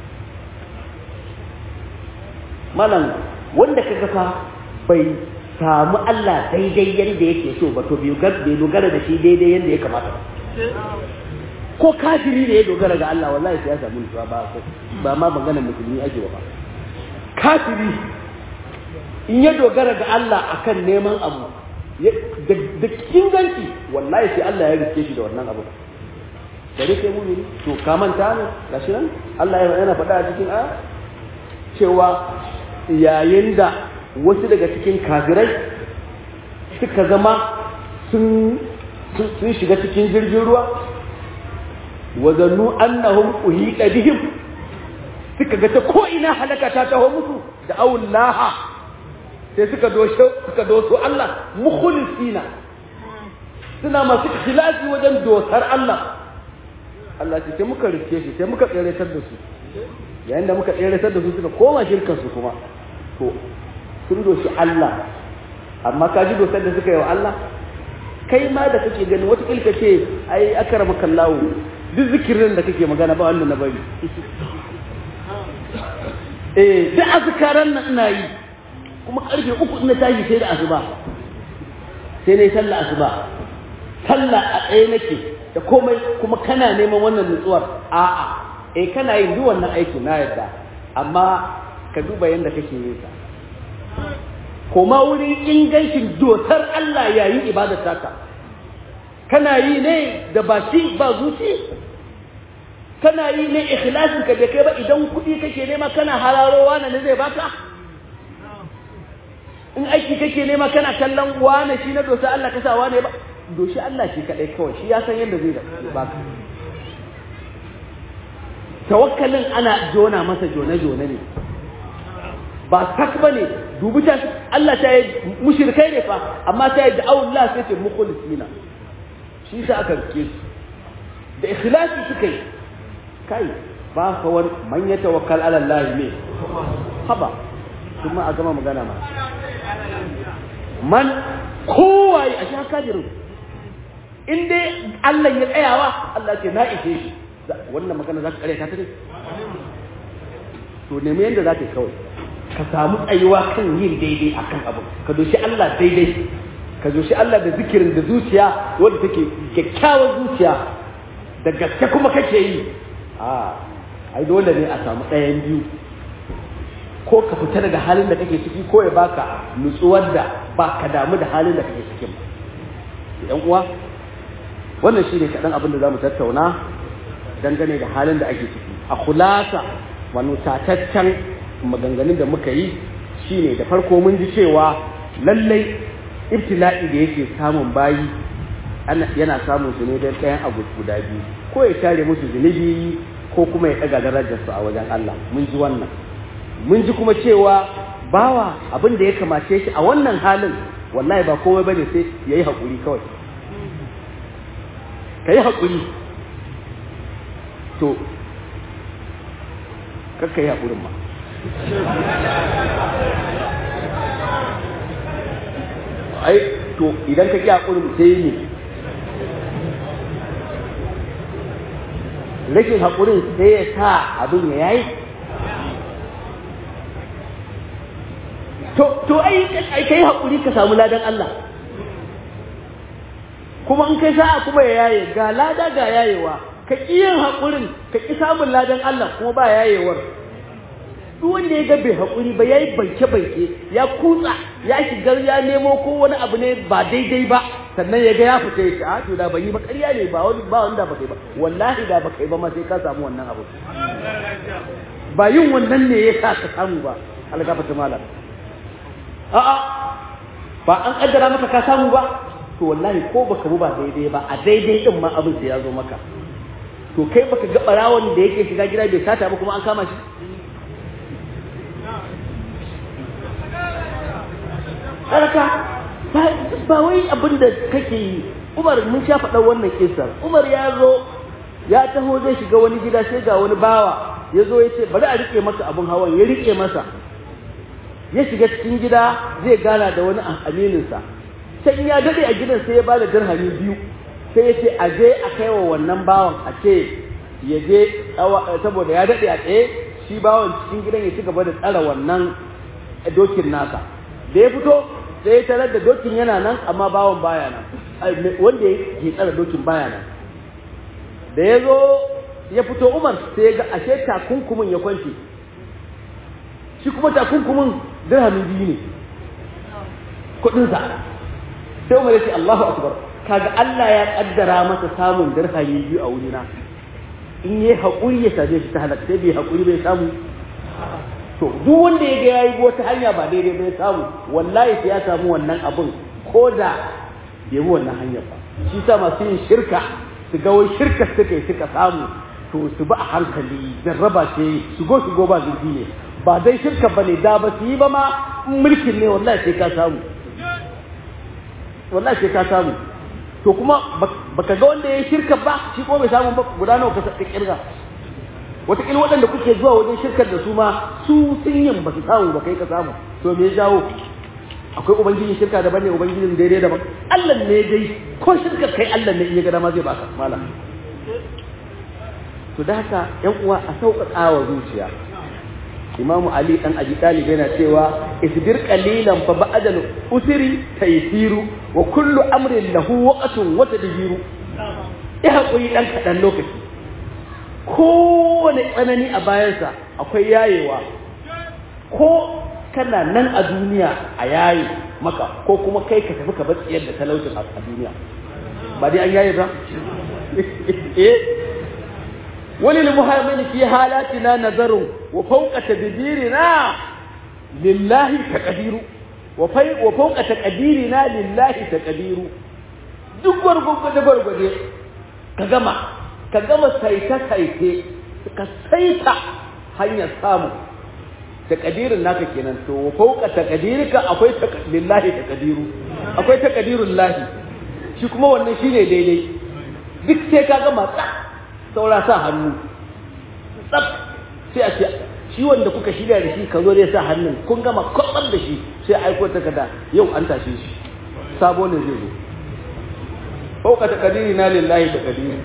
malam wanda ka gafa bai samu Allah daidai yadda yake so ba to bai dogara da shi daidai yadda ya kamata ko kafiri da ya dogara ga Allah wallahi sai ya samu nutsuwa ba ba ma maganar musulmi ake ba kafiri in ya dogara ga Allah akan neman abu da inganci wallahi sai Allah ya rike shi da wannan abu da rike mu ne to ka manta ne gashi nan Allah yana faɗa a cikin a cewa yayin da wasu daga cikin kafirai suka zama sun sun shiga cikin jirgin ruwa wa zannu annahum uhita bihim suka ga ta ko ina halaka ta taho musu da awullaha sai suka doso suka doso Allah mukhlisina suna masu ikhlasi wajen dosar Allah Allah ce sai muka rike shi sai muka tseratar da su yayin da muka tseratar da su suka koma shirkan su kuma to sun doshi Allah amma ka ji dosar da suka yi wa Allah kai ma da kake gani wata kilka ce ai akrama kallahu duk zikirin da kake magana ba wanda na bari eh da azkaran nan ina yi kuma karfe uku ina tashi sai da asuba sai nayi sallah asuba sallah a tsaye nake da komai kuma kana neman wannan nutsuwar a'a eh kana yin duk wannan aiki na yadda amma ka duba yanda kake yin sa koma wurin ingancin dotar Allah yayin ibadar taka kana yi ne da baki ba zuci kana yi ne ikhlasin ka bai kai ba idan kuɗi kake nema kana hararowa na ne zai baka in aiki kake nema kana kallon wane shi na dosa Allah ka sa wane ba doshi Allah shi kadai kawai shi ya san yadda zai baka tawakkalin ana jona masa jone-jone ne ba sak ba ne dubi ta Allah ta yi mushrikai ne fa amma ta yi da'awun Allah sai ce mukhlisina shi sa aka rike su da ikhlasi suka yi kai ba ka wani man ya tawakkal ala Allah ne haba kuma a gama magana ma man kowaye a sha kajirin in dai Allah ya tsayawa Allah ce na ishe shi wannan magana za ka kare ta ne to nemi yadda za ka yi kawai ka samu tsayuwa kan yin daidai akan abu ka doshi Allah daidai ka doshi Allah da zikirin da zuciya wadda take kyakkyawar zuciya da gaske kuma kake yi a ai dole ne a samu ɗayan biyu ko ka fita daga halin da kake ciki ko ya baka nutsuwar da ba ka damu da halin da kake cikin ba yan uwa wannan shine kaɗan abin da za mu tattauna dangane da halin da ake ciki a kulasa wani tataccen maganganun da muka yi shine da farko mun ji cewa lallai ibtila'i da yake samun bayi yana samun su ne don ɗayan abu guda biyu ko ya share musu zunubi ko kuma ya ɗaga darajarsu a wajen Allah mun ji wannan mun ji kuma cewa bawa abin da ya kamace shi a wannan halin wallahi ba komai bane sai ya yi haƙuri kawai ka yi haƙuri to kakka yi haƙurin ma ai to idan ka ƙi haƙurin sai ne rashin haƙurin sai ya sa abin ya yayi to ai kai haƙuri ka samu ladan Allah kuma in kai sa'a kuma ya yaye ga lada ga yayewa ka ƙi yin haƙurin ka ƙi samun ladan Allah kuma ba yayewar duk wanda ya ga bai haƙuri ba yayi banke banke ya kutsa ya shigar ya nemo ko wani abu ne ba daidai ba sannan ya ga ya fita ya ce a to da ban yi ba ƙarya ne ba wani ba wanda ba kai ba wallahi da ba kai ba ma sai ka samu wannan abu ba yin wannan ne ya sa ka samu ba algafata malam a'a ba an kaddara maka ka samu ba to wallahi ko baka bu ba daidai ba a daidai din ma abin sai ya zo maka to kai baka ga barawon da yake shiga gida bai sata ba kuma an kama shi haraka ba wai abin da kake yi umar mun sha faɗa wannan kisar umar ya zo ya taho zai shiga wani gida sai ga wani bawa ya zo ya ce bari a rike masa abin hawan ya rike masa ya shiga cikin gida zai gana da wani amininsa sai ya daɗe a gidan sai ya ba da dirhami biyu sai ya ce a je a kai wa wannan bawan a ce ya je saboda ya daɗe a tsaye shi bawan cikin gidan ya ci gaba da tsara wannan dokin nasa da ya fito sai ya tarar da dokin yana nan amma bawan baya nan wanda ya tsara dokin baya nan da ya zo ya fito umar sai ya ga ashe takunkumin ya kwance shi kuma takunkumin dirhamin biyu ne kudinsa sai umar ya ce Allahu akbar kaga Allah ya kaddara masa samun dirhami biyu a wurina in yi haƙuri ya same shi ta halaka sai bai haƙuri bai samu to duk wanda ya ga yayi wata hanya ba daidai bai samu wallahi sai ya samu wannan abin ko da bai bi wannan hanyar ba shi sa masu yin shirka su ga wai shirka suka yi suka samu to su ba a hankali jarraba ce shigo shigo ba zurfi ne ba dai shirka bane da ba su yi ba ma mulkin ne wallahi sai ka samu wallahi sai ka samu to kuma baka ga wanda ya shirka ba shi ko bai samu ba guda nawa ka kirga wataƙila waɗanda kuke zuwa wajen shirkar da su ma su sun yin ba su samu ba kai ka samu to me ya jawo akwai ubangijin shirka daban ne ubangijin daidai daban Allah ne dai ko shirkar kai Allah ne in ya ga dama zai baka malam to da haka yan uwa a sauƙaƙa wa zuciya Imam Ali dan Abi Talib yana cewa isbir qalilan fa ba'dal usri taysiru wa kullu amrin lahu waqtun wa tadbiru ya haƙuri dan kaɗan lokaci kowane tsanani a bayansa akwai yayewa ko kana nan a duniya a yaye maka ko kuma kai ka tafi ka bar tsiyar da talaucin a duniya ba dai an yaye ba eh wani limuhammin fi halatina nazarun wa fawqa tadbirina lillahi taqdiru wa fai wa fawqa taqdirina lillahi taqdiru duk gwargwado gwargwade ka gama ka gama saita-saite ka saita hanyar samu takadirin naka kenan to fauka takadirika akwai lillahi takadiru akwai takadirun lahi shi kuma wannan shine daidai duk sai ka gama tsaf saura sa hannu tsaf sai a ce shi wanda kuka shirya da shi ka zo dai sa hannun kun gama kwatsar da shi sai aiko takarda yau an tashe shi sabo ne zai zo fauka takadiri na lillahi takadiri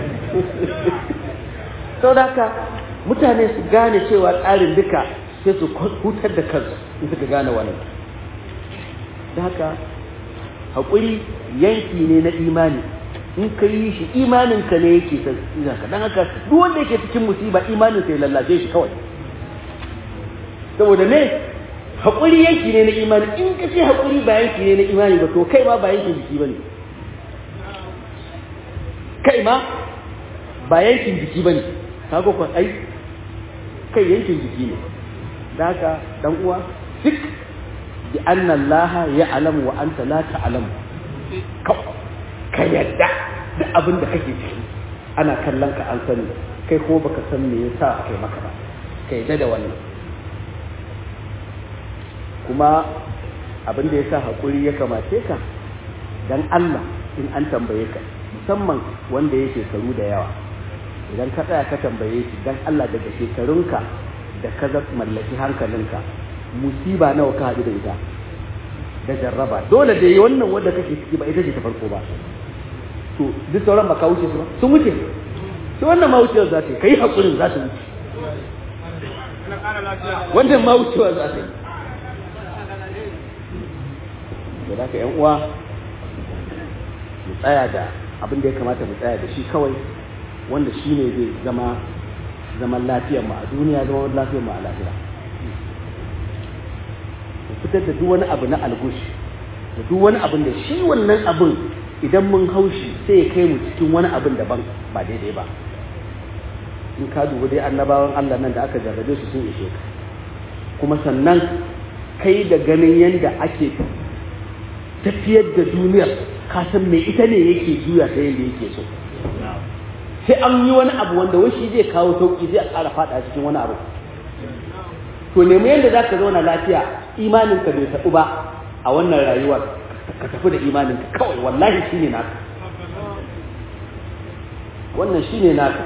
sau da haka mutane su gane cewa tsarin duka sai su hutar da kansu in suka gane wannan da haka haƙuri yanki ne na imani in ka yi shi imaninka ne yake ka don haka duk wanda yake cikin musiba imanin sai lallace shi kawai saboda ne haƙuri yanki ne na imani in ka ce haƙuri ba yanki ne na imani ba to kai ma ba yankin jiki ba ne kai ma ba yankin jiki ba ne kaga kwan ai kai yankin jiki ne da haka dan uwa duk bi anna allaha ya'lamu wa anta la ta'lamu ka yadda duk abin da kake ciki ana kallon ka an sani kai ko baka san me yasa kai maka ba ka yadda da wannan kuma abin da yasa hakuri ya kamace ka dan Allah in an tambaye ka musamman wanda ya shekaru da yawa idan ka tsaya ka tambaye shi dan Allah daga shekarunka da ka mallaki hankalinka musiba nawa ka haɗu da ita da jarraba dole da wannan wanda kake ciki ba ita ce ta farko ba to duk sauran ba ka wuce su ba sun wuce to wannan ma wucewar za ta yi kai hakurin za ta wuce wannan ma wucewar za ta yi da haka yan uwa mu tsaya da abin da ya kamata mu tsaya da shi kawai wanda shi ne zai zama zaman lafiyar mu a duniya zaman lafiyar mu a lahira mu fitar da duk wani abu na algush da duk wani abin da shi wannan abin idan mun haushi sai ya kai mu cikin wani abin daban ba daidai ba in ka duba dai annabawan Allah nan da aka jarrabe su sun ishe ka kuma sannan kai da ganin yadda ake tafiyar da duniyar ka san me ita ne yake juya ta yadda yake so sai an yi wani abu wanda wai shi zai kawo sauki zai ƙara faɗa cikin wani abu to nemi yadda za ka zauna lafiya imaninka bai taɓu ba a wannan rayuwar ka tafi da imaninka kawai wallahi shi ne naka wannan shi ne naka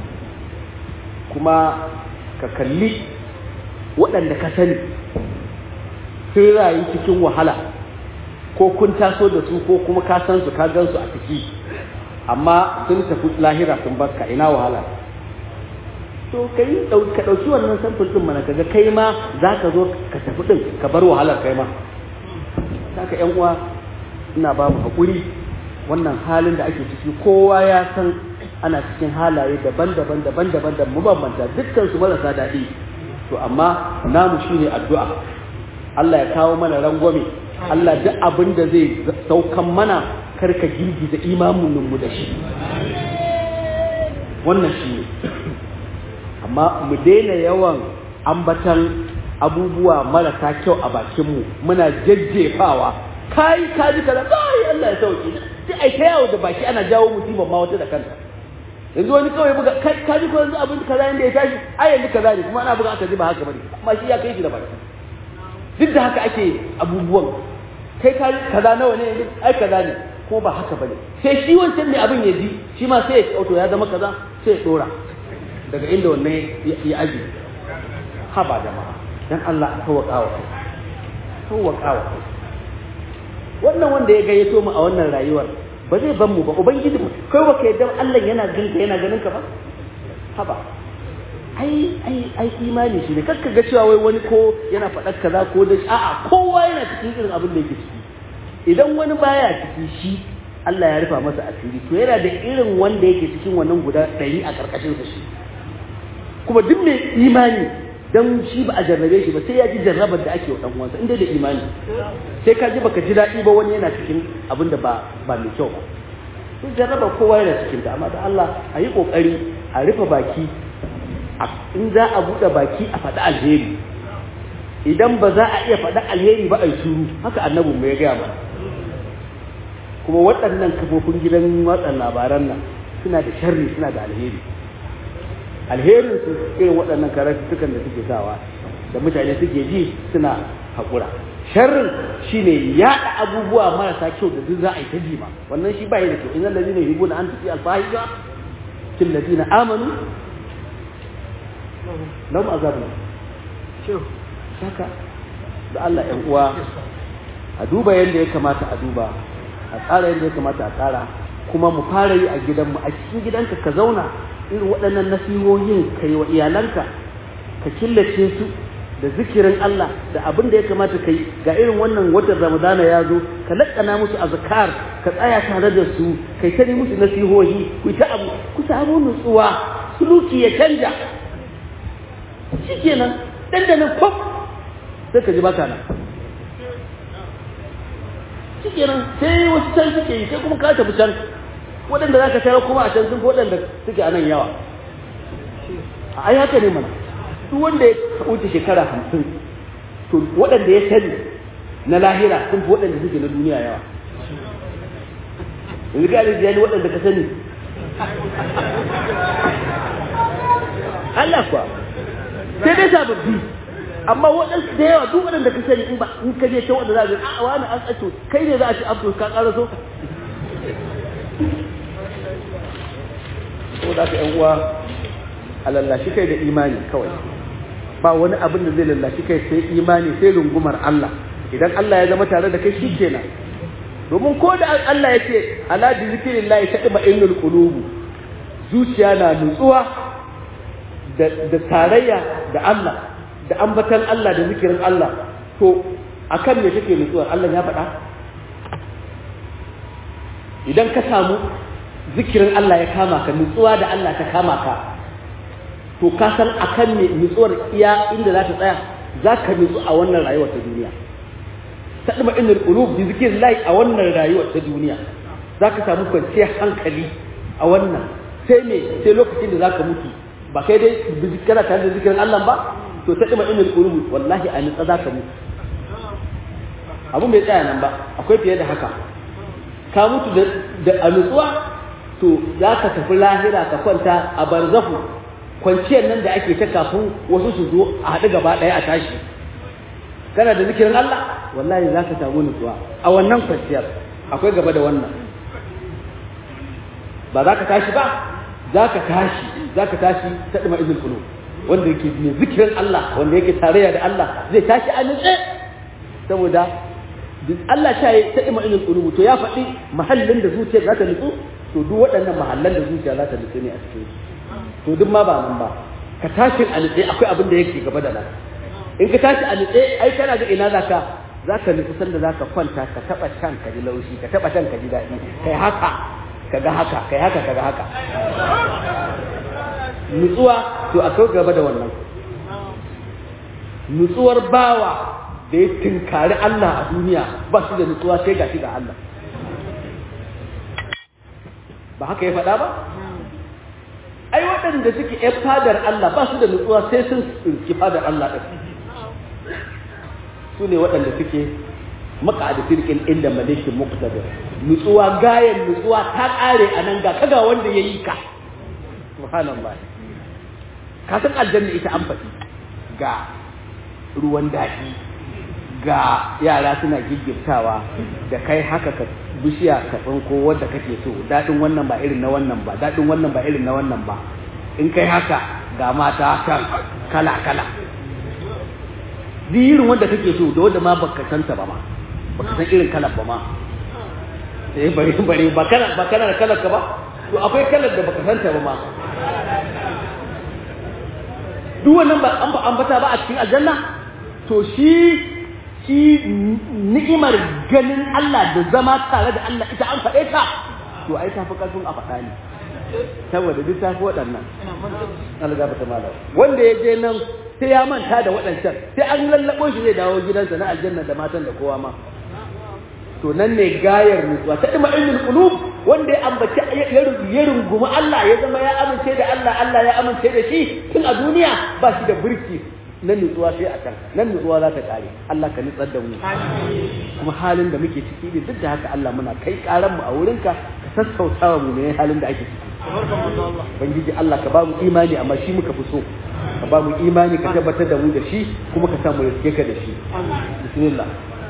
kuma ka kalli waɗanda ka sani sun rayu cikin wahala ko kun taso da su ko kuma ka san su ka gan su a ciki amma sun tafi lahira sun barka ina wahala to kai ka ɗauki wannan samfur ɗin mana kaga kai ma za ka zo ka tafi ɗin ka bar wahalar kai ma haka yan uwa ina ba mu haƙuri wannan halin da ake ciki kowa ya san ana cikin halaye daban-daban daban-daban da mabambanta dukkan su marasa daɗi to amma namu shine addu'a Allah ya kawo mana rangwame Allah duk abin da zai saukan mana karka girgiza imanin mu da shi wannan shi ne amma mu daina yawan ambatan abubuwa marasa kyau a bakinmu muna jajjefawa kai ka ji kaza kai Allah ya sauke sai ai ta yawo da baki ana jawo musibar ma wata da kanta yanzu wani kawai buga kai ka ji ko yanzu abin kaza yanda ya tashi ai yanzu kaza ne kuma ana buga aka ji ba haka bane amma shi ya kai shi da baki duk da haka ake abubuwan kai ka ji kaza nawa ne yanzu ai kaza ne ko ba haka bane sai shi wancan mai abin ya ji shi ma sai ya auto ya zama kaza sai ya dora daga inda wannan ya aji haba jama'a dan Allah a tawaka wa kai tawaka wa kai wannan wanda ya gayyato mu a wannan rayuwar ba zai ban mu ba ubangiji mu kai ba ka yadda Allah yana ganin ka yana ganin ka ba haba ai ai ai imani shi ne kakka ga cewa wai wani ko yana faɗar kaza ko da a'a kowa yana cikin irin abin da yake ciki idan wani baya ciki shi Allah ya rufa masa asiri to yana da irin wanda yake cikin wannan guda ɗari a ƙarƙashin sa shi kuma duk mai imani dan shi ba a jarrabe shi ba sai ya ji jarrabar da ake wa dan uwansa inda da imani sai ka ji baka ji daɗi ba wani yana cikin abin da ba ba mai kyau ba sai jarrabar kowa yana cikin ta amma da Allah a yi kokari a rufe baki in za a buɗe baki a faɗi alheri idan ba za a iya faɗi alheri ba a yi shuru haka annabin mu ya gaya mana kuma waɗannan kafofin gidan watsa labaran nan suna da sharri suna da alheri alherin su irin waɗannan karatuttukan da suke sawa da mutane suke ji suna haƙura sharrin shine yaɗa abubuwa marasa kyau da duk za a yi ta jima wannan shi ba yi da kyau innal ladina yuhibbuna an tuti alfahisha fil ladina amanu lahum azabun saka da Allah ƴan uwa a duba yadda ya kamata a duba a tsara yadda ya kamata a tsara kuma mu fara yi a gidanmu a cikin gidanka ka zauna irin waɗannan nasihohin ka yi wa iyalanka ka killace su da zikirin Allah da abin da ya kamata ka yi ga irin wannan watan Ramadana ya zo ka laƙana musu azkar ka tsaya tare da su kai ta musu nasihohi ku ta abu ku samu nutsuwa suluki ya canja shikenan dandanan kwaf sai ka ji baka nan shikenan sai wasu can suke yi sai kuma ka tafi can waɗanda za ka sayar kuma a can sun fi waɗanda suke a nan yawa a ai haka ne mana duk wanda ya wuce shekara hamsin to waɗanda ya sani na lahira sun fi waɗanda suke na duniya yawa yanzu ka alijiyar ni waɗanda ka sani Allah kuwa sai dai sababbi amma waɗansu da yawa duk waɗanda ka sani in ba in ka je ta waɗanda za a ga a wani an tsato kai ne za a ci abdul ka ƙara so ko da ka yan uwa a lallashi kai da imani kawai ba wani abin da zai lallashi kai sai imani sai rungumar Allah idan Allah ya zama tare da kai shi kenan domin ko da Allah ya ce ala bi zikrillah taqma innul qulubu zuciya na nutsuwa da da tarayya da Allah da ambatan Allah da zikirin Allah to akan me take nutsuwa Allah ya faɗa idan ka samu zikirin Allah ya kama ka nutsuwa da Allah ta kama ka to ka san akan ne nutsuwar iya inda za ta tsaya za ka nutsu a wannan rayuwar ta duniya ta ɗuma inda ƙulub bi zikirin layi a wannan rayuwar ta duniya za ka samu kwanciyar hankali a wannan sai me sai lokacin da za ka mutu ba kai dai kana tare da zikirin Allah ba to ta ɗuma inda ƙulub wallahi a nutsa za ka mutu abun bai tsaya nan ba akwai fiye da haka ka mutu da a nutsuwa to za ka tafi lahira ka kwanta a barzafu kwanciyar nan da ake ta kafin wasu su zo a haɗu gaba ɗaya a tashi kana da zikirin Allah wallahi za ka samu nutsuwa a wannan kwanciyar akwai gaba da wannan ba za ka tashi ba za ka tashi za ka tashi ta ɗima izin kulu wanda yake mai zikirin Allah wanda yake tarayya da Allah zai tashi a nutse saboda Allah ta yi ta ɗima izin kulu to ya faɗi mahallin da zuciya za ta nutsu to duk waɗannan mahallan da zuciya za ta nutsu ne a cikin to duk ma ba nan ba ka tashi a nutse akwai abin da yake gaba da nan in ka tashi a nutse ai kana ga ina zaka zaka nutsu sanda zaka kwanta ka taba can ka ji laushi ka taba can ka ji daɗi kai haka ka ga haka kai haka ka ga haka nutsuwa to akwai gaba da wannan nutsuwar bawa da ya tinkari Allah a duniya ba shi da nutsuwa sai ga shi ga Allah ba haka ya faɗa ba ai waɗanda suke ‘yan fadar Allah ba su da nutsuwa sai sun tsinki fadar Allah ɗin su ne waɗanda suke maka da firkin inda malikin muqtadir nutsuwa gayan nutsuwa ta ƙare a nan ga kaga wanda ya yi ka subhanallah ka san aljanna ita an faɗi ga ruwan daɗi ga yara suna giggiftawa da kai haka ka bishiya ka tsinko wanda kake so daɗin wannan ba irin na wannan ba daɗin wannan ba irin na wannan ba in kai haka ga mata kan kala kala duk irin wanda kake so da wanda ma baka santa ba ma baka san irin kalar ba ma eh bari bari ba kana ba kana da kalar ka ba to akwai kalar da baka santa ba ma duk wannan ba an ba ambata ba a cikin aljanna to shi shi ni'imar ganin Allah da zama tare da Allah ita an faɗe ta to ai ta fi ƙarfin a faɗa ne saboda duk ta fi waɗannan Allah ta mala wanda ya je nan sai ya manta da waɗancan sai an lallaɓo shi zai dawo gidansa na aljanna da matan da kowa ma to nan ne gayar nutsuwa ta ima ilmin qulub wanda ya ambaci ya rungumi Allah ya zama ya amince da Allah Allah ya amince da shi tun a duniya ba shi da burki nan nutsuwa sai a can nan nutsuwa za ta kare Allah ka nutsar da mu kuma halin da muke ciki ne duk da haka Allah muna kai karan mu a wurinka ka sassauta mu ne halin da ake ciki Ubangiji Allah ka ba mu imani amma shi muka fi so ka ba mu imani ka tabbatar da mu da shi kuma ka samu riske ka da shi bismillah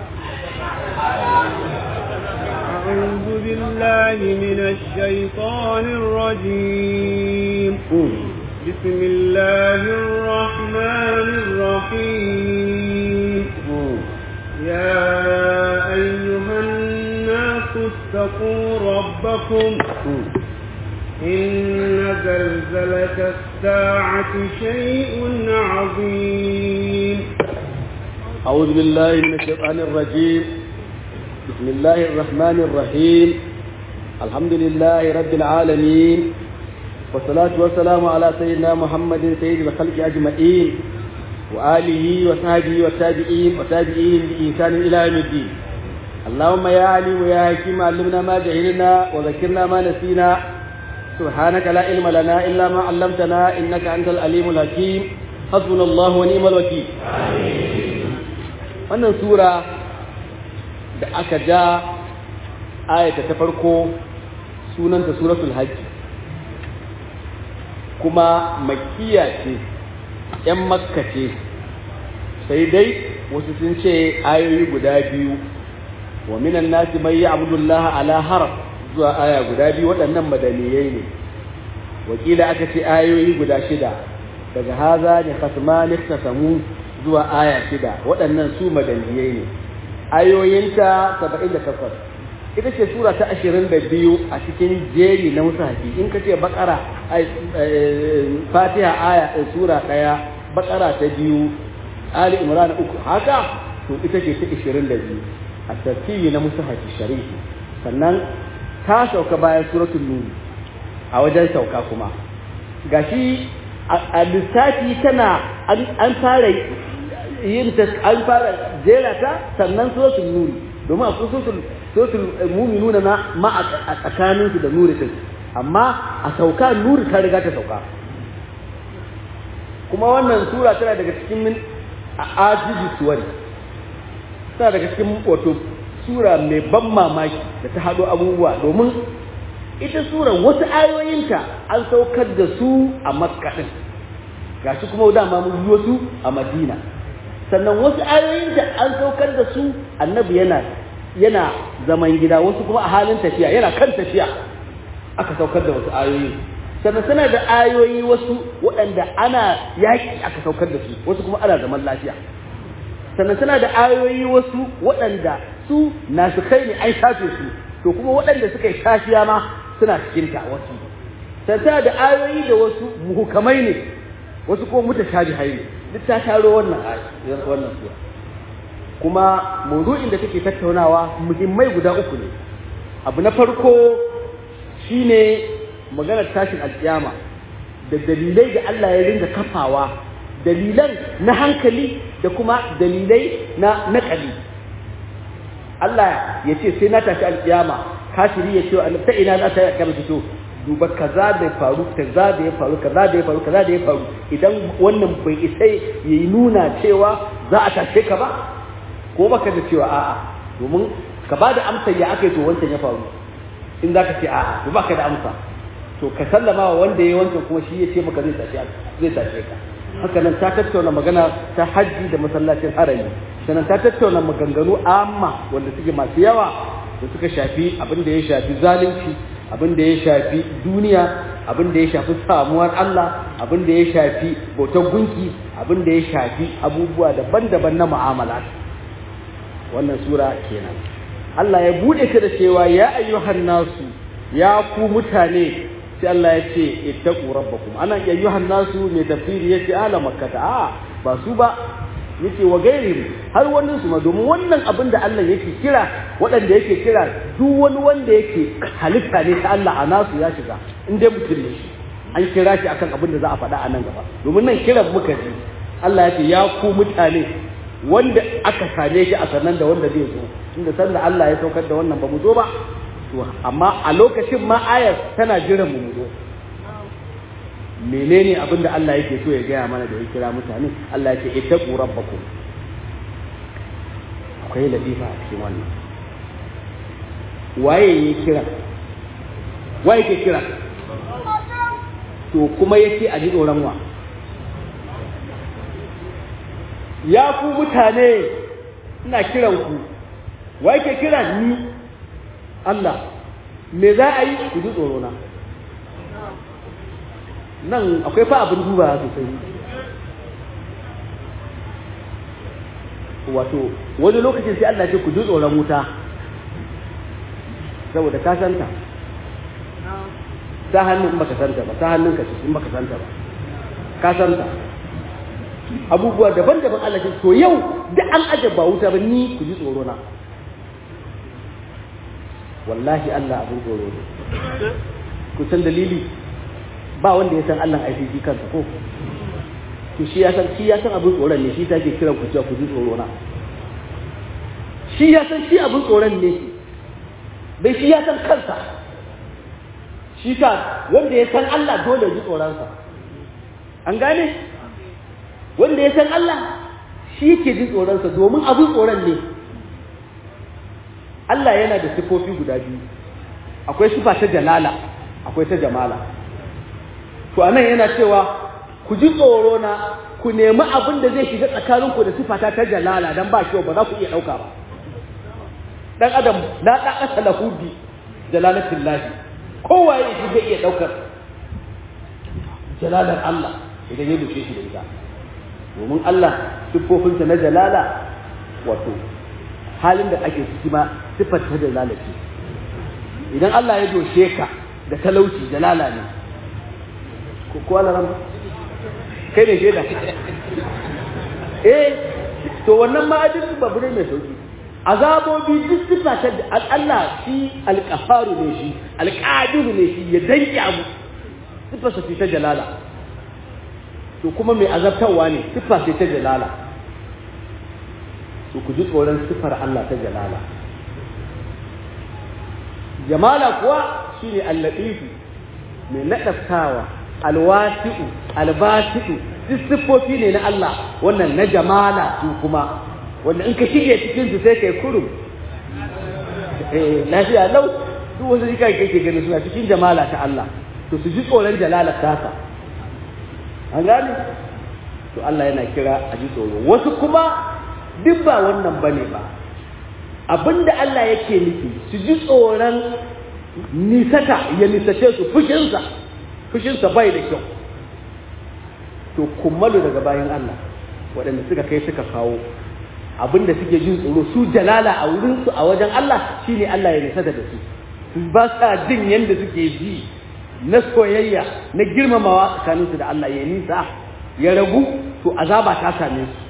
أعوذ بالله من الشيطان الرجيم بسم الله الرحمن الرحيم يا أيها الناس اتقوا ربكم إن زلزلة الساعة شيء عظيم أعوذ بالله من الشيطان الرجيم بسم الله الرحمن الرحيم الحمد لله رب العالمين والصلاة والسلام على سيدنا محمد سيد الخلق أجمعين وآله وصحبه والتابعين وتابعين بإحسان إلى يوم الدين اللهم يا عليم ويا حكيم علمنا ما جهلنا وذكرنا ما نسينا سبحانك لا علم لنا إلا ما علمتنا إنك أنت العليم الحكيم حسبنا الله ونعم الوكيل wannan sura da aka ja ayata ta farko sunanta suratul hajji kuma makiya ce ‘yan makka ce sai dai wasu sun ce ayoyi guda biyu wa minan nasi mai yi abdullahi ala haraf zuwa aya guda biyu waɗannan madaniyai ne wakila aka ce ayoyi guda shida daga haza ne khasmani samu zuwa aya shida waɗannan su madaniyai ne ayoyinta saba'in da takwas ita ce sura ta ashirin da biyu a cikin jeri na musafi in ka ce bakara fatiha aya sura ɗaya bakara ta biyu ali imran uku haka to ita ce ta ashirin da biyu a tartibi na musafi sharifi sannan ta sauka bayan suratul nuri a wajen sauka kuma gashi a lissafi tana an fara yin ta an fara jera ta sannan suratul nuri domin akwai suratul suratul mu'minuna na ma a tsakanin su da nuri din amma a sauka nuri ta riga ta sauka kuma wannan sura tana daga cikin min ajiji suwari tana daga cikin wato sura mai ban mamaki da ta haɗo abubuwa domin ita sura wasu ayoyinta an saukar da su a makka din gashi kuma dama mun yi wasu a madina sannan wasu ayoyinta an saukar da su annabi yana yana zaman gida wasu kuma a halin tafiya yana kan tafiya aka saukar da wasu ayoyi sannan suna da ayoyi wasu waɗanda ana yaƙi aka saukar da su wasu kuma ana zaman lafiya sannan suna da ayoyi wasu waɗanda su nasu kai ne an shafe su to kuma waɗanda suka yi shafiya ma suna cikin ta wasu sannan da ayoyi da wasu muhukamai ne wasu kuma mutashabihai ne duk ta taro wannan wannan sura kuma mawdu'in da take tattaunawa muhimmai guda uku ne abu na farko shine maganar tashin alkiyama da dalilai da Allah ya ringa kafawa dalilan na hankali da kuma dalilai na nakali Allah ya ce sai na tashi alkiyama kafiri ya ce ta ina za ta kama fito duba kaza da faru kaza da ya faru kaza da ya faru kaza da ya faru idan wannan bai isa yayi nuna cewa za a tashe ka ba ko baka da cewa a'a domin ka ba da amsa ya aka yi to wancan ya faru in za ka ce a'a to baka da amsa to ka sallama wa wanda ya yi wancan kuma shi ya ce maka zai tashe zai tashe ka haka nan ta tattauna magana ta hajji da masallacin harami sannan ta tattauna maganganu amma wanda suke masu yawa da suka shafi abin da ya shafi zalunci abin da ya shafi duniya abin da ya shafi samuwar Allah abin da ya shafi bautar gunki abin da ya shafi abubuwa daban-daban na mu'amala wannan sura kenan Allah ya bude ta da cewa ya ayyuhan nasu ya ku mutane sai Allah ya ce ittaqu rabbakum anan ya ayyuhan nasu ne tafsiri yace ala makkata a ba su ba yace wa gairihim har wannan su ma domin wannan abin da Allah yake kira waɗanda yake kira duk wani wanda yake halitta ne ta Allah a nasu ya shiga in dai mutum ne shi an kira shi akan abin da za a faɗa a nan gaba domin nan kiran muka ji Allah ya ce ya ku mutane wanda aka same shi a sannan da wanda zai zo tunda sanda Allah ya saukar da wannan ba mu zo ba to amma a lokacin ma ayar tana jiran mu mu zo menene abin da Allah yake so ya gaya mana da ya kira mutane Allah ya ce ittaqu rabbakum akwai latifa a cikin wannan waye ya kira waye ke kira to kuma yake a ji tsoron wa ya ku mutane ina kiran ku waye ke kira ni Allah me za a yi ku ji tsoro na nan akwai fa abin duba sosai wato wani lokacin sai Allah ce ku ji tsoron wuta saboda ka santa ta hannun in baka santa ba ta hannun ka ce in baka santa ba ka santa abubuwa daban-daban Allah ce to yau da an aje ba wuta ba ni ku ji tsoro na wallahi Allah abin tsoro ne ku san dalili ba wanda ya san Allah aiki kansa ko to shi ya san shi ya san abin tsoron ne shi ta ke kiran ku cewa ku ji tsoro na shi ya san shi abin tsoron ne shi bai shi ya san kansa shi ta wanda ya san Allah dole ji tsoronsa an gane wanda ya san Allah shi yake ji tsoronsa domin abin tsoron ne Allah yana da sifofi guda biyu akwai sifa ta jalala akwai ta jamala to anan yana cewa ku ji tsoro na ku nemi abin da zai shiga tsakaninku da sifata ta jalala dan ba kyau ba za ku iya ɗauka ba dan adam la ɗaƙasa lahu bi jalalatin lahi kowa ya shi zai iya ɗaukar jalalar Allah idan ya dushe shi da ita domin Allah siffofinsa na jalala wato halin da ake ciki ma siffar ta jalala ce idan Allah ya doshe ka da talauci jalala ne ko Allah ran kai ne shaida eh to wannan ma ajin babu ne mai sauki azabobi duk sifa ta Allah shi alqafaru ne shi alqadiru ne shi ya danki abu sifa sa ta jalala to kuma mai azabtarwa ne sifa ce ta jalala to ku ji tsoron sifar Allah ta jalala jamala kuwa shine al-latifu mai nadaftawa alwasi'u albasi'u duk siffofi ne na Allah wannan na jamala su kuma wanda in ka shige cikin su sai kai kurum eh lafiya lau duk wasu jika kake gani suna cikin jamala ta Allah to su ji tsoron jalalar tasa an gane to Allah yana kira a ji tsoro wasu kuma duk ba wannan bane ba abinda Allah yake nufi su ji tsoron nisata ya nisace su fushinsa fushinsa bai da kyau to kummalu daga bayan Allah waɗanda suka kai suka kawo abinda suke jin tsoro su jalala a wurinsu a wajen Allah shine Allah ya nisata da su su ba sa jin yadda suke ji na soyayya na girmamawa tsakaninsu da Allah ya nisa ya ragu to azaba ta same su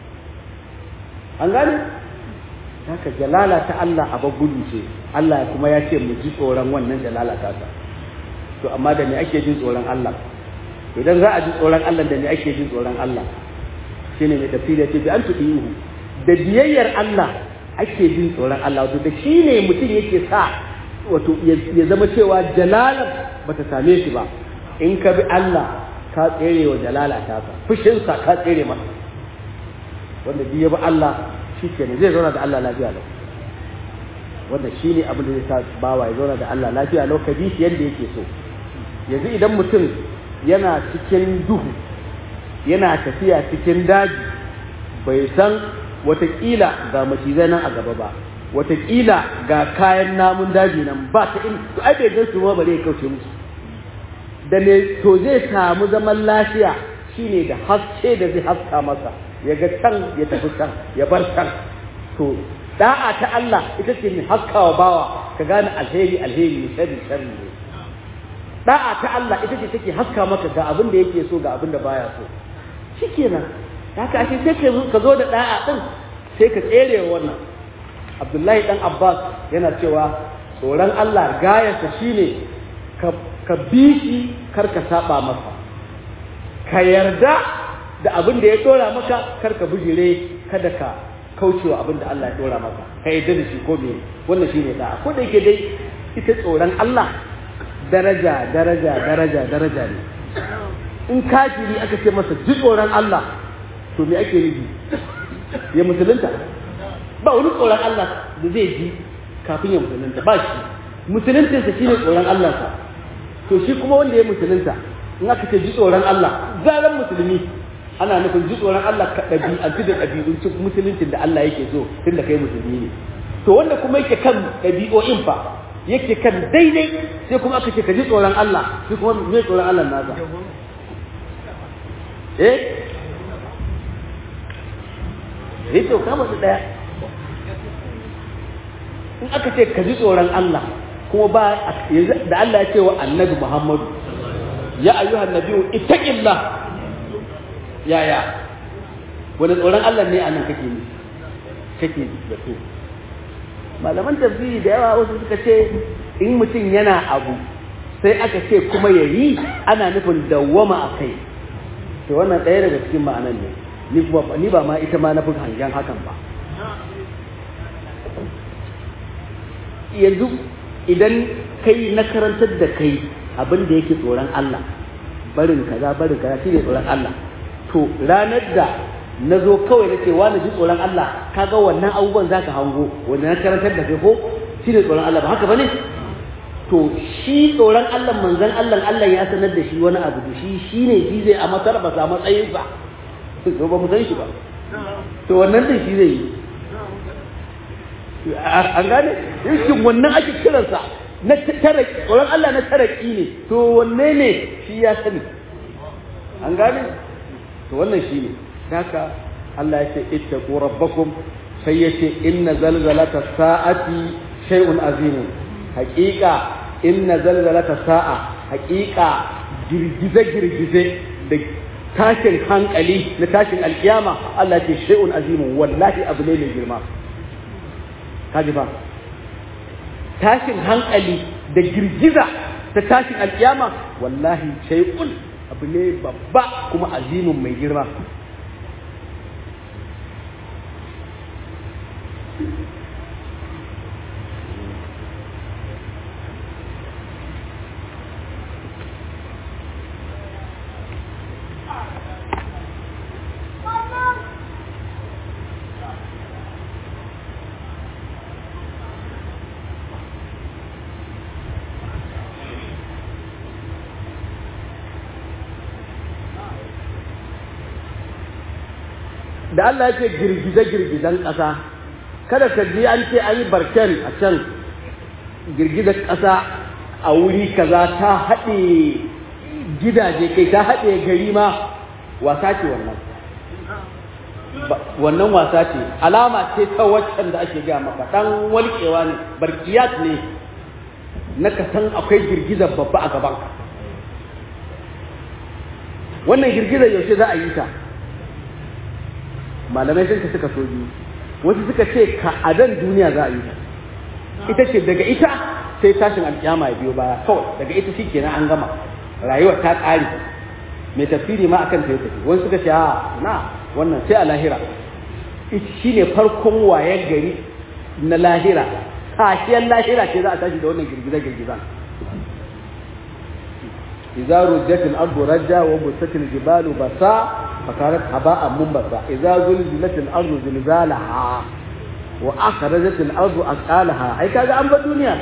an gane haka jalala ta Allah a gudu ce Allah kuma ya ce mu ji tsoron wannan jalala ta ta to amma da me ake jin tsoron Allah idan za a ji tsoron Allah da me ake jin tsoron Allah shine mai tafsiri ce bi an tudihu da biyayyar Allah ake jin tsoron Allah wato da shine mutum yake sa wato ya zama cewa jalala bata same shi ba in ka bi Allah ka tsere wa jalala ta ka fushinsa ka tsere masa wanda biya bi Allah shi kenan zai zauna da Allah lafiya lau wanda shi ne abin da zai sa bawa ya zauna da Allah lafiya lau ka bi shi yadda yake so yanzu idan mutum yana cikin duhu yana tafiya cikin daji bai san watakila ga macizai nan a gaba ba watakila ga kayan namun daji nan ba ta in to ai bai gan su ma bare ya kauce musu da ne to zai samu zaman lafiya shine da haske da zai haska masa ya ga can ya tafi can ya bar can to da'a ta Allah ita ce mai haskawa bawa ka gane alheri alheri ne sharri sharri ne da'a ta Allah ita ce take haska maka ga abin da yake so ga abin da baya so shikenan haka ashe sai ka zo da da'a din sai ka tsere wannan Abdullahi dan Abbas yana cewa tsoron Allah gayarsa shine ka ka bi shi kar ka saba masa ka yarda da abin da ya dora maka kar ka bijire kada ka kaucewa abin da Allah ya dora maka ka yarda da shi ko me wannan shine da'a ko da yake dai ita tsoron Allah daraja daraja daraja daraja ne in kafiri aka ce masa ji tsoron Allah to me ake nufi ya musulunta ba wani tsoron Allah da zai ji kafin ya musulunta ba shi musuluntinsa shine tsoron Allah sa to shi kuma wanda ya musulunta in aka ce ji tsoron Allah zaran musulmi ana nufin ji tsoron Allah ka ɗabi'antu da ɗabi'un musuluncin da Allah yake so tun da kai musulmi ne to wanda kuma yake kan ɗabi'o'in fa yake kan daidai sai kuma aka ce ka ji tsoron Allah sai kuma me tsoron Allah nasa eh eh to kama su daya in aka ce ka ji tsoron Allah kuma ba yanzu da Allah ya ce wa annabi Muhammadu ya ayyuhan nabiyyu ittaqillah yaya wani tsoron Allah ne anan kake ni kake da so malaman tafsiri da yawa wasu suka ce in mutum yana abu sai aka ce kuma ya yi ana nufin dawwama a kai to wannan ɗaya daga cikin ma'anan ne ni kuma ni ba ma ita ma na fi hangen hakan ba yanzu idan kai na karantar da kai abin da yake tsoron Allah barin kaza barin kaza shine tsoron Allah to ranar da na zo kawai na ce wani ji tsoron Allah kaga wannan abubuwan za ka hango wanda na karantar da kai ko shi ne tsoron Allah ba haka ba ne to shi tsoron Allah manzan Allah Allah ya sanar da shi wani abu da shi shi ne shi zai a matar ba sa matsayinsa to ba mu san shi ba to wannan din shi zai yi an gane shin wannan ake kiransa na taraki tsoron Allah na taraki ne to wanne ne shi ya sani an gane to wannan shi ne haka Allah ya ce ittaqu rabbakum sai ya ce inna zalzalata sa'ati shay'un azim haqiqa inna zalzalata sa'a haqiqa girgize girgize da tashin hankali na tashin alkiyama Allah ya ce shay'un azim wallahi abu ne mai girma kaji ba tashin hankali da girgiza ta tashin alkiyama wallahi shay'un abu ne babba kuma azimin mai girma da Allah ya ce girgize-girgizan ƙasa kada ka ji an ce an yi barken a can girgizar ƙasa a wuri kaza ta haɗe gidaje kai ta haɗe gari ma wasa ce wannan wannan wasa ce alama ce ta waccan da ake gaya maka ɗan walƙewa ne barkiyat ne na ka san akwai girgizar babba a gabanka wannan girgizar yaushe za a yi ta malamai sun suka so biyu wasu suka ce ka adan duniya za a yi ta ita ce daga ita sai tashin alƙiyama ya biyo baya kawai daga ita shi kenan an gama rayuwar ta ƙare mai tafsiri ma akan ta tafi wani suka ce a na wannan sai a lahira shi ne farkon wayan gari na lahira kashiyar lahira ce za a tashi da wannan girgiza-girgiza إذا رجت الأرض رجا وبست الجبال بسا فكانت هباء منبثا إذا زلزلت الأرض زلزالها وأخرجت الأرض أثقالها هي كذا أم الدنيا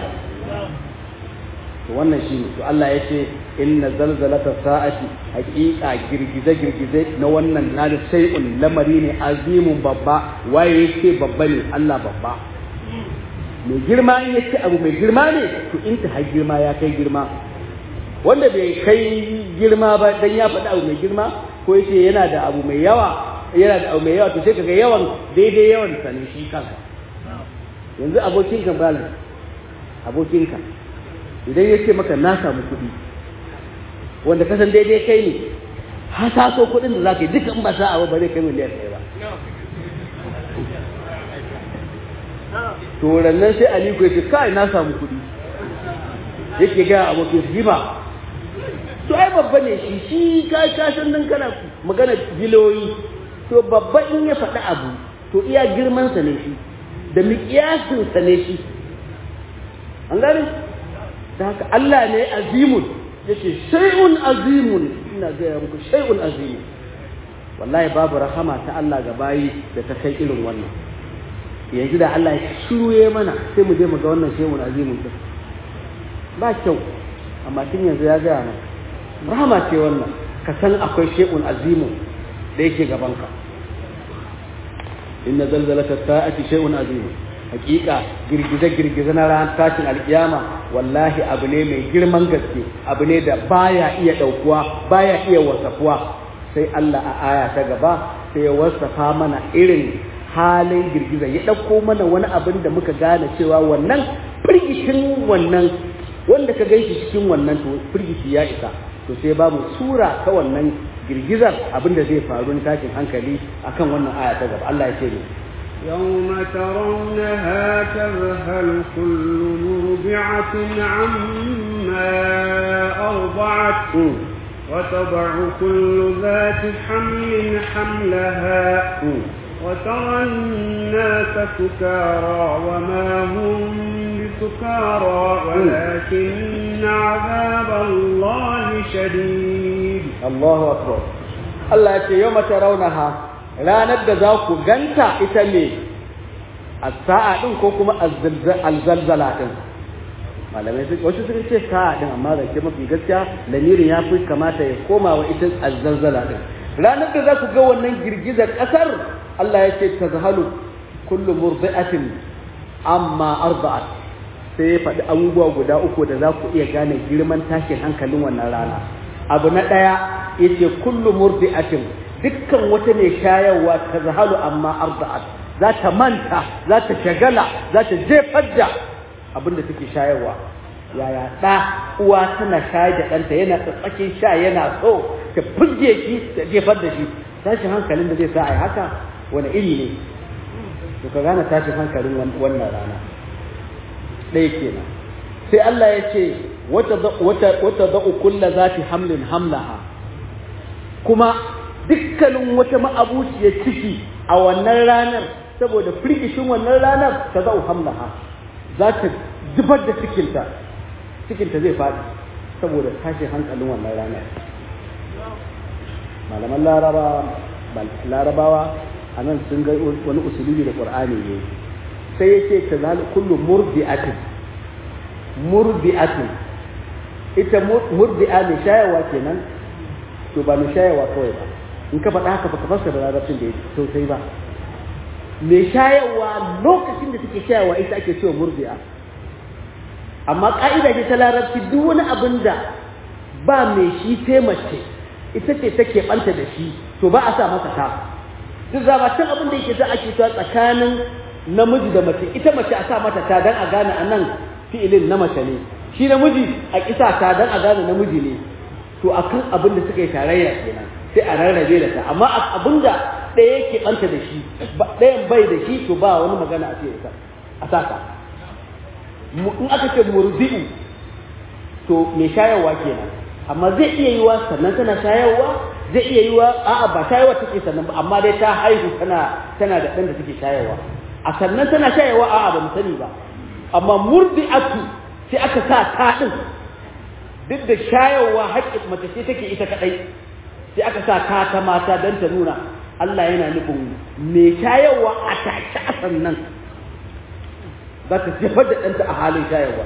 wannan shi ne to Allah ya ce inna zalzalata sa'ati haqiqa girgize girgize na wannan na da sai'un lamari ne azimun babba waye yake babba ne Allah babba mai girma in yace abu mai girma ne to in ta har girma ya kai girma wanda bai kai girma ba dan ya faɗi abu mai girma ko yace yana da abu mai yawa yana da abu mai yawa to sai kaga yawan daidai yawan sa ne shi kanka yanzu abokinka balan abokinka idan ya ce maka na samu kuɗi wanda ka san daidai kai ne hasaso kuɗin da za ka yi duka in ba sa'a ba zai kai miliyan ɗaya ba to rannan sai aliko ya ce kai na samu kuɗi yake ga abokin shi ba to ai babba ne shi shi ka ka san nan kana magana biloyi to babba in ya faɗi abu to iya girman sa ne shi da miƙiyasin sa ne shi an gane da haka Allah ne azimun yace shay'un azimun ina ga muku shay'un azimun wallahi babu rahama ta Allah ga bayi da ta kai irin wannan yanzu da Allah ya shuye mana sai mu je mu ga wannan shay'un azimun din ba kyau amma tun yanzu ya gaya mana rahama ce wannan ka san akwai shay'un azimun da yake gabanka inna zalzalata sa'ati shay'un azimun hakika girgize-girgize na ran tashin alkiyama wallahi abu ne mai girman gaske abu ne da baya iya daukuwa baya iya wasafuwa sai Allah a aya ta gaba sai ya wasafa mana irin halin girgiza ya dauko mana wani abin da muka gane cewa wannan firgishin wannan wanda ka gaishe cikin wannan to firgishi ya isa to sai ba mu sura ta wannan girgizar abin da zai faru na tashin hankali akan wannan aya ta gaba Allah ya ce ne يوم ترونها تذهل كل مرضعة عما أرضعت وتضع كل ذات حمل حملها وترى الناس سكارى وما هم بسكارى ولكن عذاب الله شديد الله أكبر الله يقول يوم ترونها ranar da za ku ganta ita ne a sa'a ɗin ko kuma alzalzala ɗin malamai su wasu suka ce sa'a ɗin amma da ke mafi gaskiya lamirin ya fi kamata ya koma wa ita alzalzala ɗin ranar da za ku ga wannan girgizar ƙasar Allah ya ce ta zahalu kullu murdi'atin amma arba'at sai ya faɗi abubuwa guda uku da za ku iya gane girman tashin hankalin wannan rana abu na ɗaya yace kullu murdi'atin dukkan wata mai shayarwa ta zahalu amma arda'at za ta manta za ta shagala za ta jefar da abin da take shayarwa yaya ɗa uwa tana shayar da ɗanta yana tsatsakin sha yana so ta fuzge shi ta jefar da shi tashin hankalin da zai sa a yi haka wani iri ne to ka gane tashin hankalin wannan rana ɗaya kenan sai Allah ya ce wata za'u kulla zati hamlin hamlaha kuma dukkanin wata ma'abuciyar ciki a wannan ranar saboda firgishin wannan ranar ta za'u hamlaha za ta zubar da cikinta cikinta zai faɗi saboda tashin hankalin wannan ranar malaman larabawa a nan sun ga wani usulubi da ƙur'ani ne sai ya ce ta zalu kullu murdi'atin murdi'atin ita murdi'a mai shayarwa kenan to ba mai shayarwa kawai ba in ka faɗa haka baka fassara larabcin da ya sosai ba mai shayarwa lokacin da take shayarwa ita ake cewa murdi'a amma ka'ida ce ta larabci duk wani abin da ba mai shi sai mace ita ce take banta da shi to ba a sa masa ta duk zabatan abin da yake za ake ta tsakanin namiji da mace ita mace a sa mata ta dan a gane a nan fi'ilin na mace ne shi namiji a kisa ta dan a gane namiji ne to akan abin da suka yi tarayya kenan sai a rarrabe da ta amma abin da ɗaya yake ɓanta da shi ɗayan bai da shi to ba wani magana a ce a saka in aka ce murzi'u to mai shayarwa kenan amma zai iya yiwa sannan tana shayarwa zai iya yiwa a'a ba shayarwa take sannan ba amma dai ta haihu tana tana da ɗan da take shayarwa a sannan tana shayarwa a'a ba mu sani ba amma murdi'atu sai aka sa ta ɗin duk da shayarwa haƙƙin mace ce take ita kaɗai sai aka sa ta ta mata don ta nuna Allah yana nufin me shayarwa a take a sannan za ta jefar da ɗanta a halin shayarwa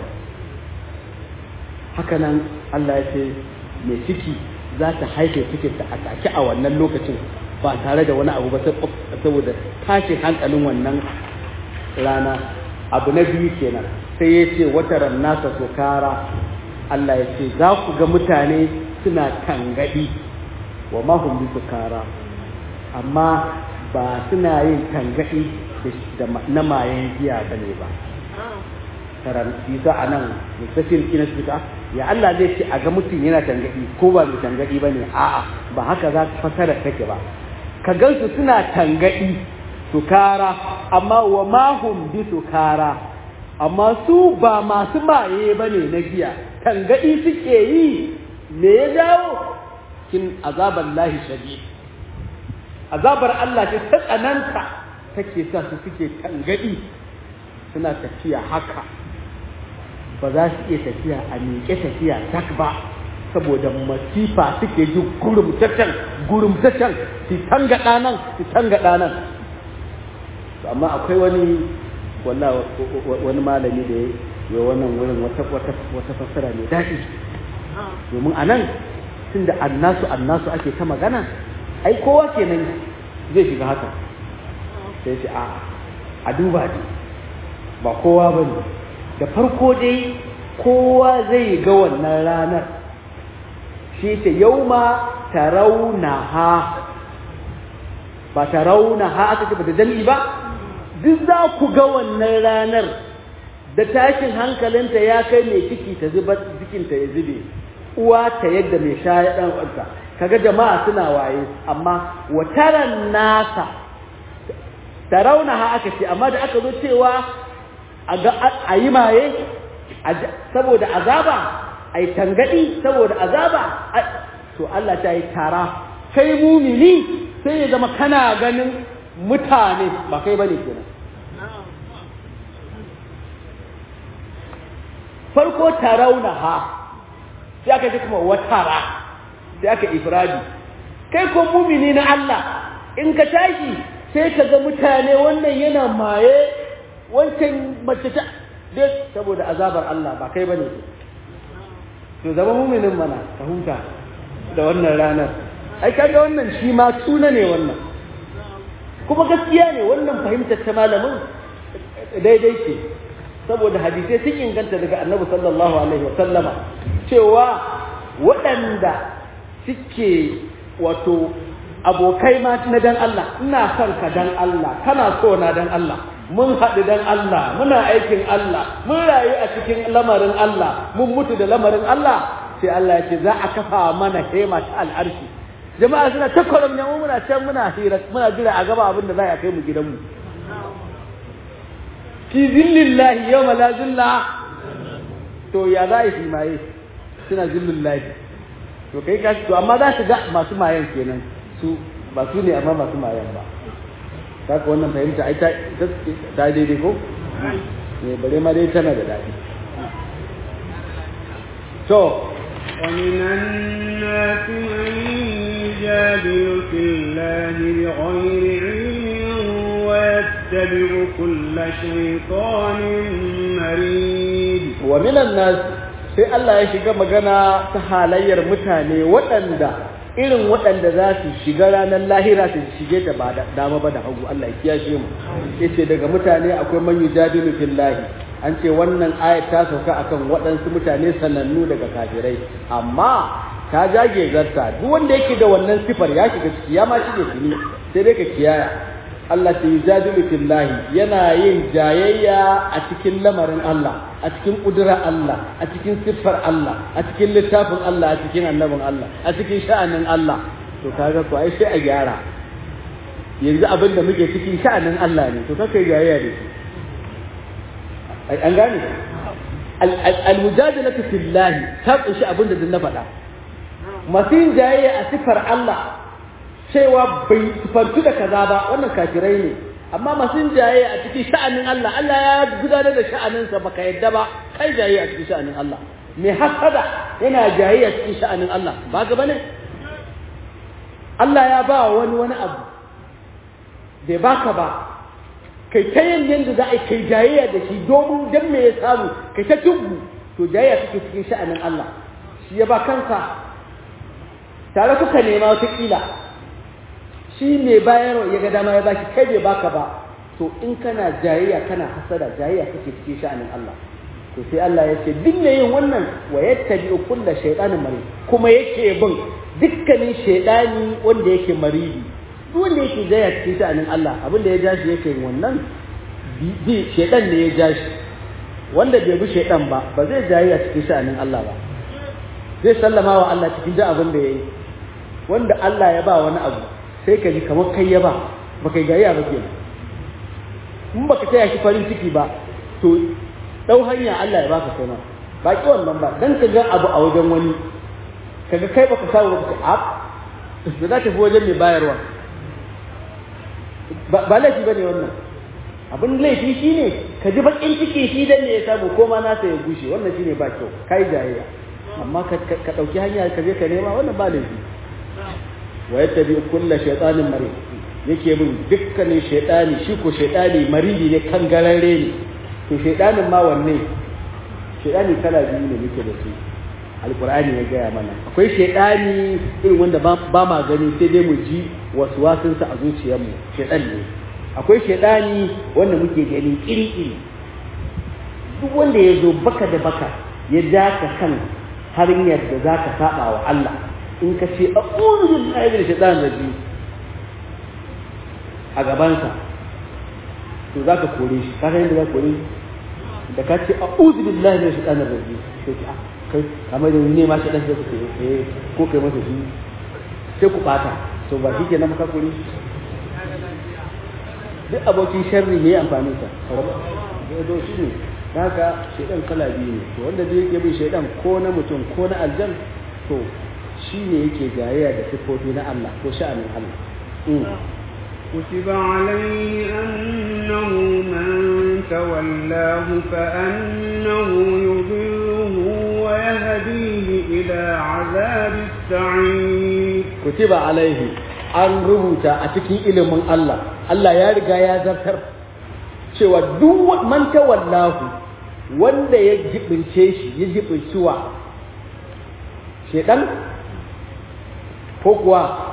haka nan Allah ya ce mai ciki za ta haife cikinta a take a wannan lokacin ba tare da wani abu ba saboda tashin hankalin wannan rana abu na biyu kenan sai ya ce wata nasa sokara Allah ya ce za ku ga mutane suna tangaɗi wa mahun bi sukara amma ba suna yin tangaɗi na mayan giya ba ne ba karan isa a nan mustafin ina suka ya Allah zai ce a ga mutum yana tangaɗi ko ba mai tangaɗi ba ne a'a ba haka za ka fasara take ba ka gansu suna tangaɗi sukara amma wa mahun bi sukara amma su ba masu maye ba ne na giya tangaɗi suke yi me ya jawo kin azabar lahi shadi azabar Allah ce ta tsananta take sa su suke tangaɗi suna tafiya haka ba za su iya tafiya a miƙe tafiya tak ba saboda masifa suke ji gurumtacen gurumtacen su tangaɗa nan su tangaɗa nan amma akwai wani wani malami da ya wannan wurin wata fassara mai daɗi domin a nan tun da annasu annasu ake ta magana ai kowa kenan zai shiga haka sai ce a a duba ne ba kowa ba ne da farko dai kowa zai ga wannan ranar shi ce yau ma tarauna ha ba tarauna ha aka ce ba da dalili ba duk za ku ga wannan ranar da tashin hankalinta ya kai mai ciki ta zuba jikinta ya zube uwa ta yadda mai shaya dan uwarta kaga jama'a suna waye amma wataran nasa tarauna ha aka ce amma da aka zo cewa a yi maye saboda azaba a yi tangadi saboda azaba to Allah ta yi tara kai mumini sai ya zama kana ganin mutane ba kai bane kenan farko tarauna ha sai aka ji kuma watara sai aka ifradi kai ko mumini na Allah in ka tashi sai ka ga mutane wannan yana maye wancan mace ta dai saboda azabar Allah ba kai bane to zama muminin mana ka huta da wannan ranar ai kaga wannan shi ma suna ne wannan kuma gaskiya ne wannan fahimtar ta malamin daidai ce saboda hadisai sun inganta daga annabi sallallahu alaihi wasallama cewa waɗanda suke wato abokai ma na dan Allah ina son ka dan Allah kana so na dan Allah mun haɗu dan Allah muna aikin Allah mun rayu a cikin lamarin Allah mun mutu da lamarin Allah sai Allah ya ce za a kafa mana hema ta al'arshi jama'a suna ta kwaram ne muna can muna hira muna jira a gaba abin da za a kai mu gidanmu fi zillillahi yau la zilla to ya za a yi maye suna zillillahi to kai ka to amma za su ga masu mayan kenan su ba su ne amma masu mayan ba kaka wannan fahimta ai ta daidai ko ne bare ma dai tana da daɗi to ومن الناس من يجادل في الله بغير علم ويتبع كل شيطان مريد ومن الناس sai Allah ya shiga magana ta halayyar mutane waɗanda irin waɗanda za su shiga ranar lahira su shige ta ba da dama ba da hagu Allah ya kiyashe mu yace daga mutane akwai man yujadilu fillahi an ce wannan ayat ta sauka akan waɗansu mutane sanannu daga kafirai amma ta jage zarta duk wanda yake da wannan sifar ya shiga ciki ya ma shige tuni sai dai ka kiyaya Allah ta yujadilu fillahi yana yin jayayya a cikin lamarin Allah a cikin ƙudurar Allah a cikin siffar Allah a cikin littafin Allah a cikin annabin Allah a cikin sha'anin Allah to kaga ko ai sai a gyara yanzu abin da muke cikin sha'anin Allah ne to kaka jayayya da shi an gane al-mujadalatu fillahi ta kunshi abin da na faɗa masu yin jayayya a siffar Allah cewa bai sifantu da kaza ba wannan kafirai ne amma masu yin jayayya a cikin sha'anin Allah Allah ya gudanar da sha'aninsa baka yadda ba kai jayayya a cikin sha'anin Allah mai hasada yana jayayya a cikin sha'anin Allah ba ga bane Allah ya ba wani wani abu bai baka ba kai ta yin yadda za a kai jayayya da shi domin dan me ya samu kai ta tubu to jayayya kake cikin sha'anin Allah shi ya ba kansa tare kuka nema wata kila shi mai bayarwa ya ga dama ya baki kai bai baka ba to in kana jayayya kana hasada jayayya kake cikin sha'anin Allah to sai Allah ya ce duk mai yin wannan wa yattabi'u kulla shaytanin marid kuma yake bin dukkanin shaytani wanda yake maridi duk wanda yake jayayya cikin sha'anin Allah abinda ya ja shi yake yin wannan bi shaytan ne ya ja shi wanda bai bi shaytan ba ba zai jayayya cikin sha'anin Allah ba zai sallama wa Allah cikin duk abin da yayi wanda Allah ya ba wani abu sai ka ji kamar kai ya ba ba kai gayya ba ke in baka taya shi farin ciki ba to dau hanya Allah ya baka kai ma ba ki wannan ba dan ka ga abu a wajen wani kaga kai baka samu ba ka ab da za ta fi wajen mai bayarwa ba laifi bane wannan abin laifi shine ka ji bakin ciki shi dan ne ya samu ko ma nasa ya gushe wannan shine ba kyau kai jayayya amma ka dauki hanya ka je ka nema wannan ba laifi wa yattabi kulla shaytanin marid yake bin dukkanin shaytani shi ko shaytani maridi ne kan gararre ne to shaytanin ma wanne shaytani kala biyu ne muke da su alqur'ani ya gaya mana akwai shaytani irin wanda ba ma gani sai dai mu ji wasu wasun sa a zuciyarmu shaytan ne akwai shaytani wanda muke gani iri-iri duk wanda ya zo baka da baka ya daka kan hanyar da zaka saba wa Allah in ka ce a ƙunin aibin shaitan raji a gabansa to za ka kore shi ka san yadda za ka kore shi da ka ce a ƙunin billahi ne shaitan raji sai ki a kai kamar da ne ma shaitan sai ku ce ko kai masa shi sai ku ɓata to ba shi ke na maka kore shi duk abokin sharri ne amfani sa zo shi ne haka shaitan kala biyu ne to wanda zai yake bin shaitan ko na mutum ko na aljan to shi ne yake jayayya da siffofi na Allah ko sha'anin Allah. كتب عليه أنه من تولاه فأنه يضله ويهديه إلى عذاب السعير كتب عليه an rubuta a cikin ilimin Allah Allah ya riga ya zartar cewa duk man tawallahu wanda ya jibince shi ya jibinci wa shedan ko kuwa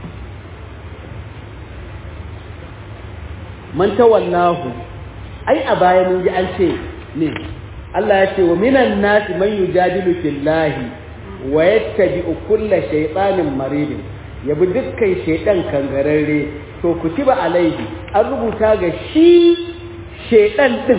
man tawallahu ai a baya mun ji an ce ne Allah ya ce wa minan nasi man yujadilu fillahi wa yattabi'u kulla shaytanin maridin yabi dukkan shaydan kangararre to kutiba alaihi an rubuta ga shi shaydan din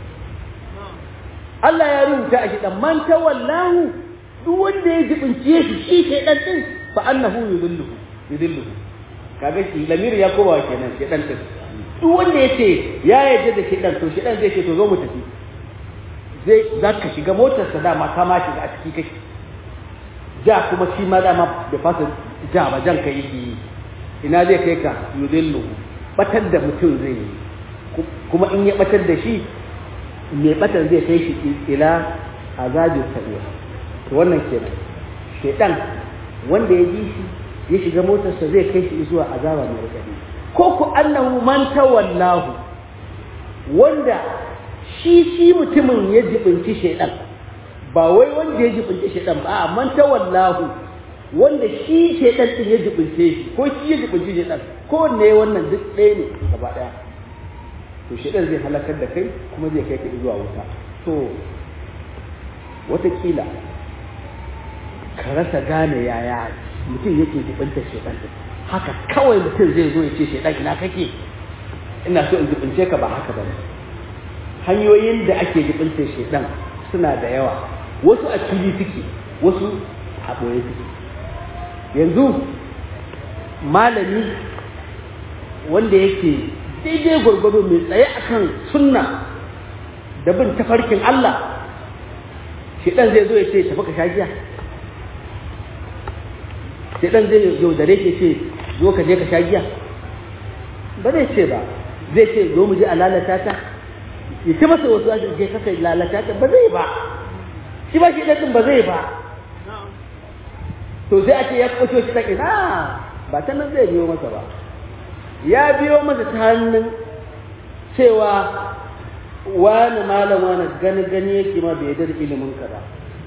Allah ya rubuta a shaydan man tawallahu duk wanda ya jibince shi shi shaydan din fa annahu yudilluhu yudilluhu kaga shi lamir ya kowa kenan shaydan din duk wanda ya ce ya yarda da shaydan to shaydan zai ce to zo mu tafi zai za ka shiga motarsa dama ka ma shiga a ciki kake ja kuma shi ma dama da fasa ja ba jan ka yi ina zai kai ka yudillu batar da mutum zai yi kuma in ya batar da shi mai batar zai kai shi ila azabin sa'iya to wannan kenan shedan wanda ya ji shi ya shiga motarsa zai kai shi zuwa azaba mai rikadi ko ku annahu man tawallahu wanda shi shi mutumin ya jibinci shaidan ba wai wanda ya jibinci shaidan ba a man tawallahu wanda shi shaidan din ya jibince shi ko shi ya jibince shaidan ko ne wannan duk ɗaya ne gaba ɗaya to shaidan zai halakar da kai kuma zai kai ka zuwa wuta to watakila ka rasa gane yaya mutum yake jibinta shaidan din haka kawai mutum zai zo ya ce shaidan ina kake ina so in jibince ka ba haka ba ne hanyoyin da ake jibinta shaidan suna da yawa wasu a fili suke wasu a ɓoye suke yanzu malami wanda yake daidai gwargwado mai tsaye akan sunna da bin tafarkin Allah shaidan zai zo ya ce tafi ka sha giya shaidan zai yaudare ke ce zo ka je ka sha giya ba zai ce ba zai ce zo mu je a lalata ta ya ce masa wasu ake je kasa lalata ta ba zai ba shi ba shi ɗin ba zai ba to sai a ce ya kwato shi ɗan ina ba ta nan zai biyo masa ba ya biyo masa ta hannun cewa wani malam wani gani gani yake ma bai yarda da ilimin ka ba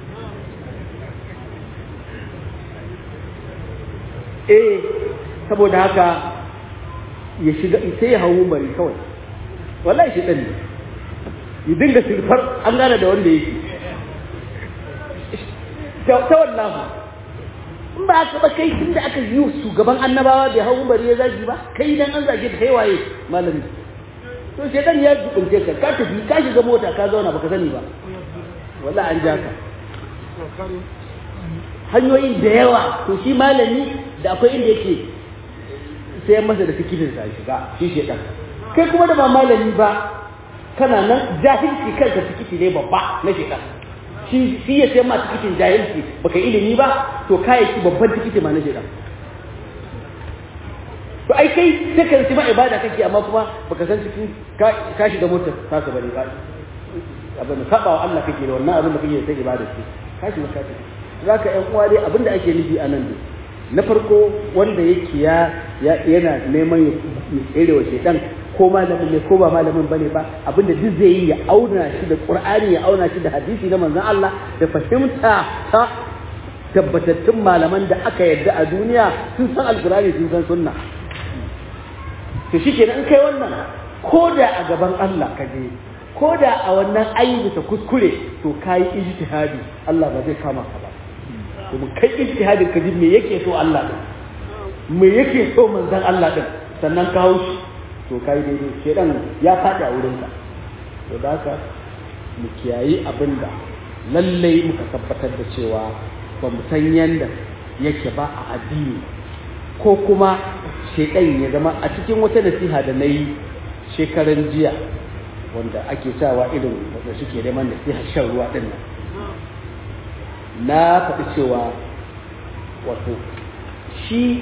eh saboda haka ya shiga sai ya hau bari kawai wallahi shi ɗan ne ya dinga silfar an gane da wanda yake ta wallahu in ba aka ba kai tun da aka yi shugaban annabawa bai hau bari ya zagi ba kai dan an zage ta kai waye malami to shedan ya jubunce ka ka tafi ka shiga mota ka zauna baka sani ba wallahi an ja ka hanyoyin da yawa to shi malami da akwai inda yake sai masa da tikitin sa shiga shi shedan kai kuma da ba malami ba kana nan jahilci kanka tikiti ne babba na shedan shi shi ya sai ma tikitin jahilci baka ilimi ba to kayayyaki babban tikiti ma na shedan to ai kai sai ka ci ma ibada kake amma kuma baka san cikin ka shiga motar ta ka bane ba abin saba wa Allah kake da wannan abin da kake sai ibada ce ka shiga ka zaka ƴan uwa dai abin da ake nufi a nan dai na farko wanda yake ya yana neman ya tsere wa shedan ko malamin ne ko ba malamin bane ba abinda duk zai yi ya auna shi da qur'ani ya auna shi da hadisi na manzon Allah da fahimta ta tabbatattun malaman da aka yarda a duniya sun san alqur'ani sun san sunna to shikenan in kai wannan ko da a gaban Allah ka je ko da a wannan ayyuka kuskure to kai ijtihadi Allah ba zai kama ka ba domin kai ijtihadin ka ji me yake so Allah din me yake so manzon Allah din sannan ka haushi to kai daidai shedan ya faɗi a wurin ka to da haka mu kiyayi abin da lallai muka tabbatar da cewa ba mu san yanda yake ba a addini ko kuma shedan ya zama a cikin wata nasiha da na yi shekaran jiya wanda ake sawa irin wanda suke neman nasiha shan ruwa din nan na faɗi cewa wato shi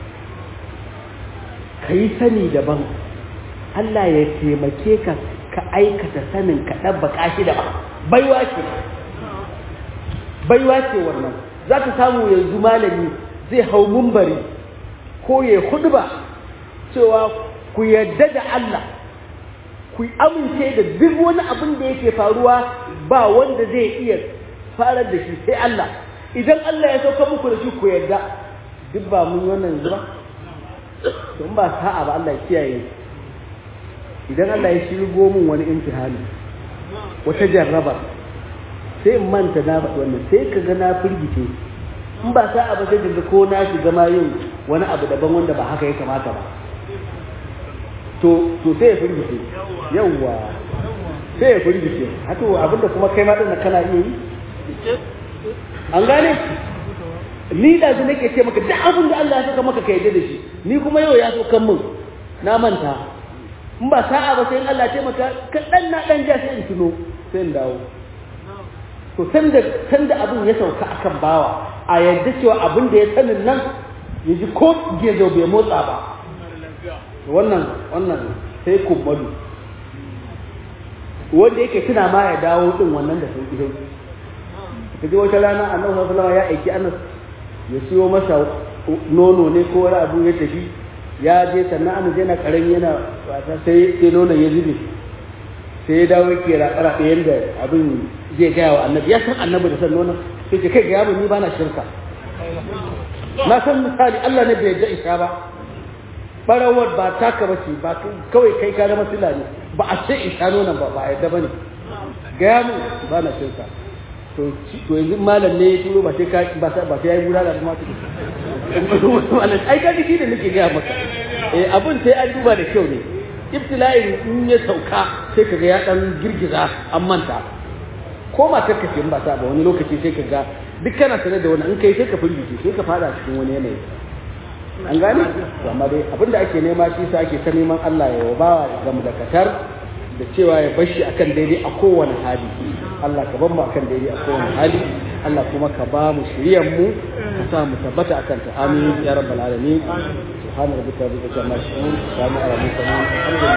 ka yi sani daban Allah ya taimake ka ka aikata sanin ka ɗabbaka shi daban baiwa ce baiwa ce wannan za ka samu yanzu malami zai hau mumbari ko ya hudba cewa ku yarda da Allah ku amince da duk wani abin da yake faruwa ba wanda zai iya farar da shi sai Allah idan Allah ya sauka muku da shi ku yarda duk ba mun wannan yanzu ba don ba sa'a ba Allah ya kiyaye idan Allah ya shirgo min wani imtihani wata jarraba sai in manta na faɗi wannan sai ka ga na firgice in ba sa'a ba sai ka ko na shiga ma yin wani abu daban wanda ba haka ya kamata ba to to sai ya firgice yawwa sai ya firgice haka abinda kuma kai ma din kana iya yi an gane ni da su nake ce maka duk abin da Allah ya saka maka ka yadda da shi ni kuma yau ya so kan min na manta in ba sa'a ba sai Allah ya maka ka dan na dan ja sai in tuno sai in dawo to sanda sanda abin ya sauka akan bawa a yadda cewa abin da ya sanin nan ya ji ko gezo bai motsa ba wannan wannan sai kummalu wanda yake tuna ma ya dawo din wannan da sauki sauki ka ji wata rana annabi sallallahu alaihi ya aiki Anas ya siyo masa nono ne ko wani abu ya tafi ya je sannan Anas yana karami yana wasa sai sai nonon ya zube sai ya dawo yake raƙara da yanda abin zai gaya wa annabi ya san annabi da san nonon sai ce kai ga yaro ni ba na shirka na san misali Allah ne bai yadda isha ba barawar ba taka bace ba kawai kai ka zama sila ne ba a ce isha nonon ba ba a yadda bane gaya mu ba na shirka to to yanzu malam ne ya turo ba sai ka ba sai ba sai yayi gura da kuma malam ai ka shi da nake gaya maka eh abun sai an duba da kyau ne ibtila'in in ya sauka sai kaga ya dan girgiza an manta ko matar ka ce ba ta ba wani lokaci sai kaga duk kana sanar da wani in kai sai ka firgice sai ka fada cikin wani yanayi an gane to amma dai abinda ake nema shi sa ake ta neman Allah ya ba ga mudakatar da cewa ya bashi akan daidai a kowane hali Allah ka ban mu akan daidai a kowane hali Allah kuma ka ba mu shiryan mu ka sa mu tabbata akan ta amin ya rabbal alamin subhana rabbika rabbil izzati amma yasifun salamun ala mursalin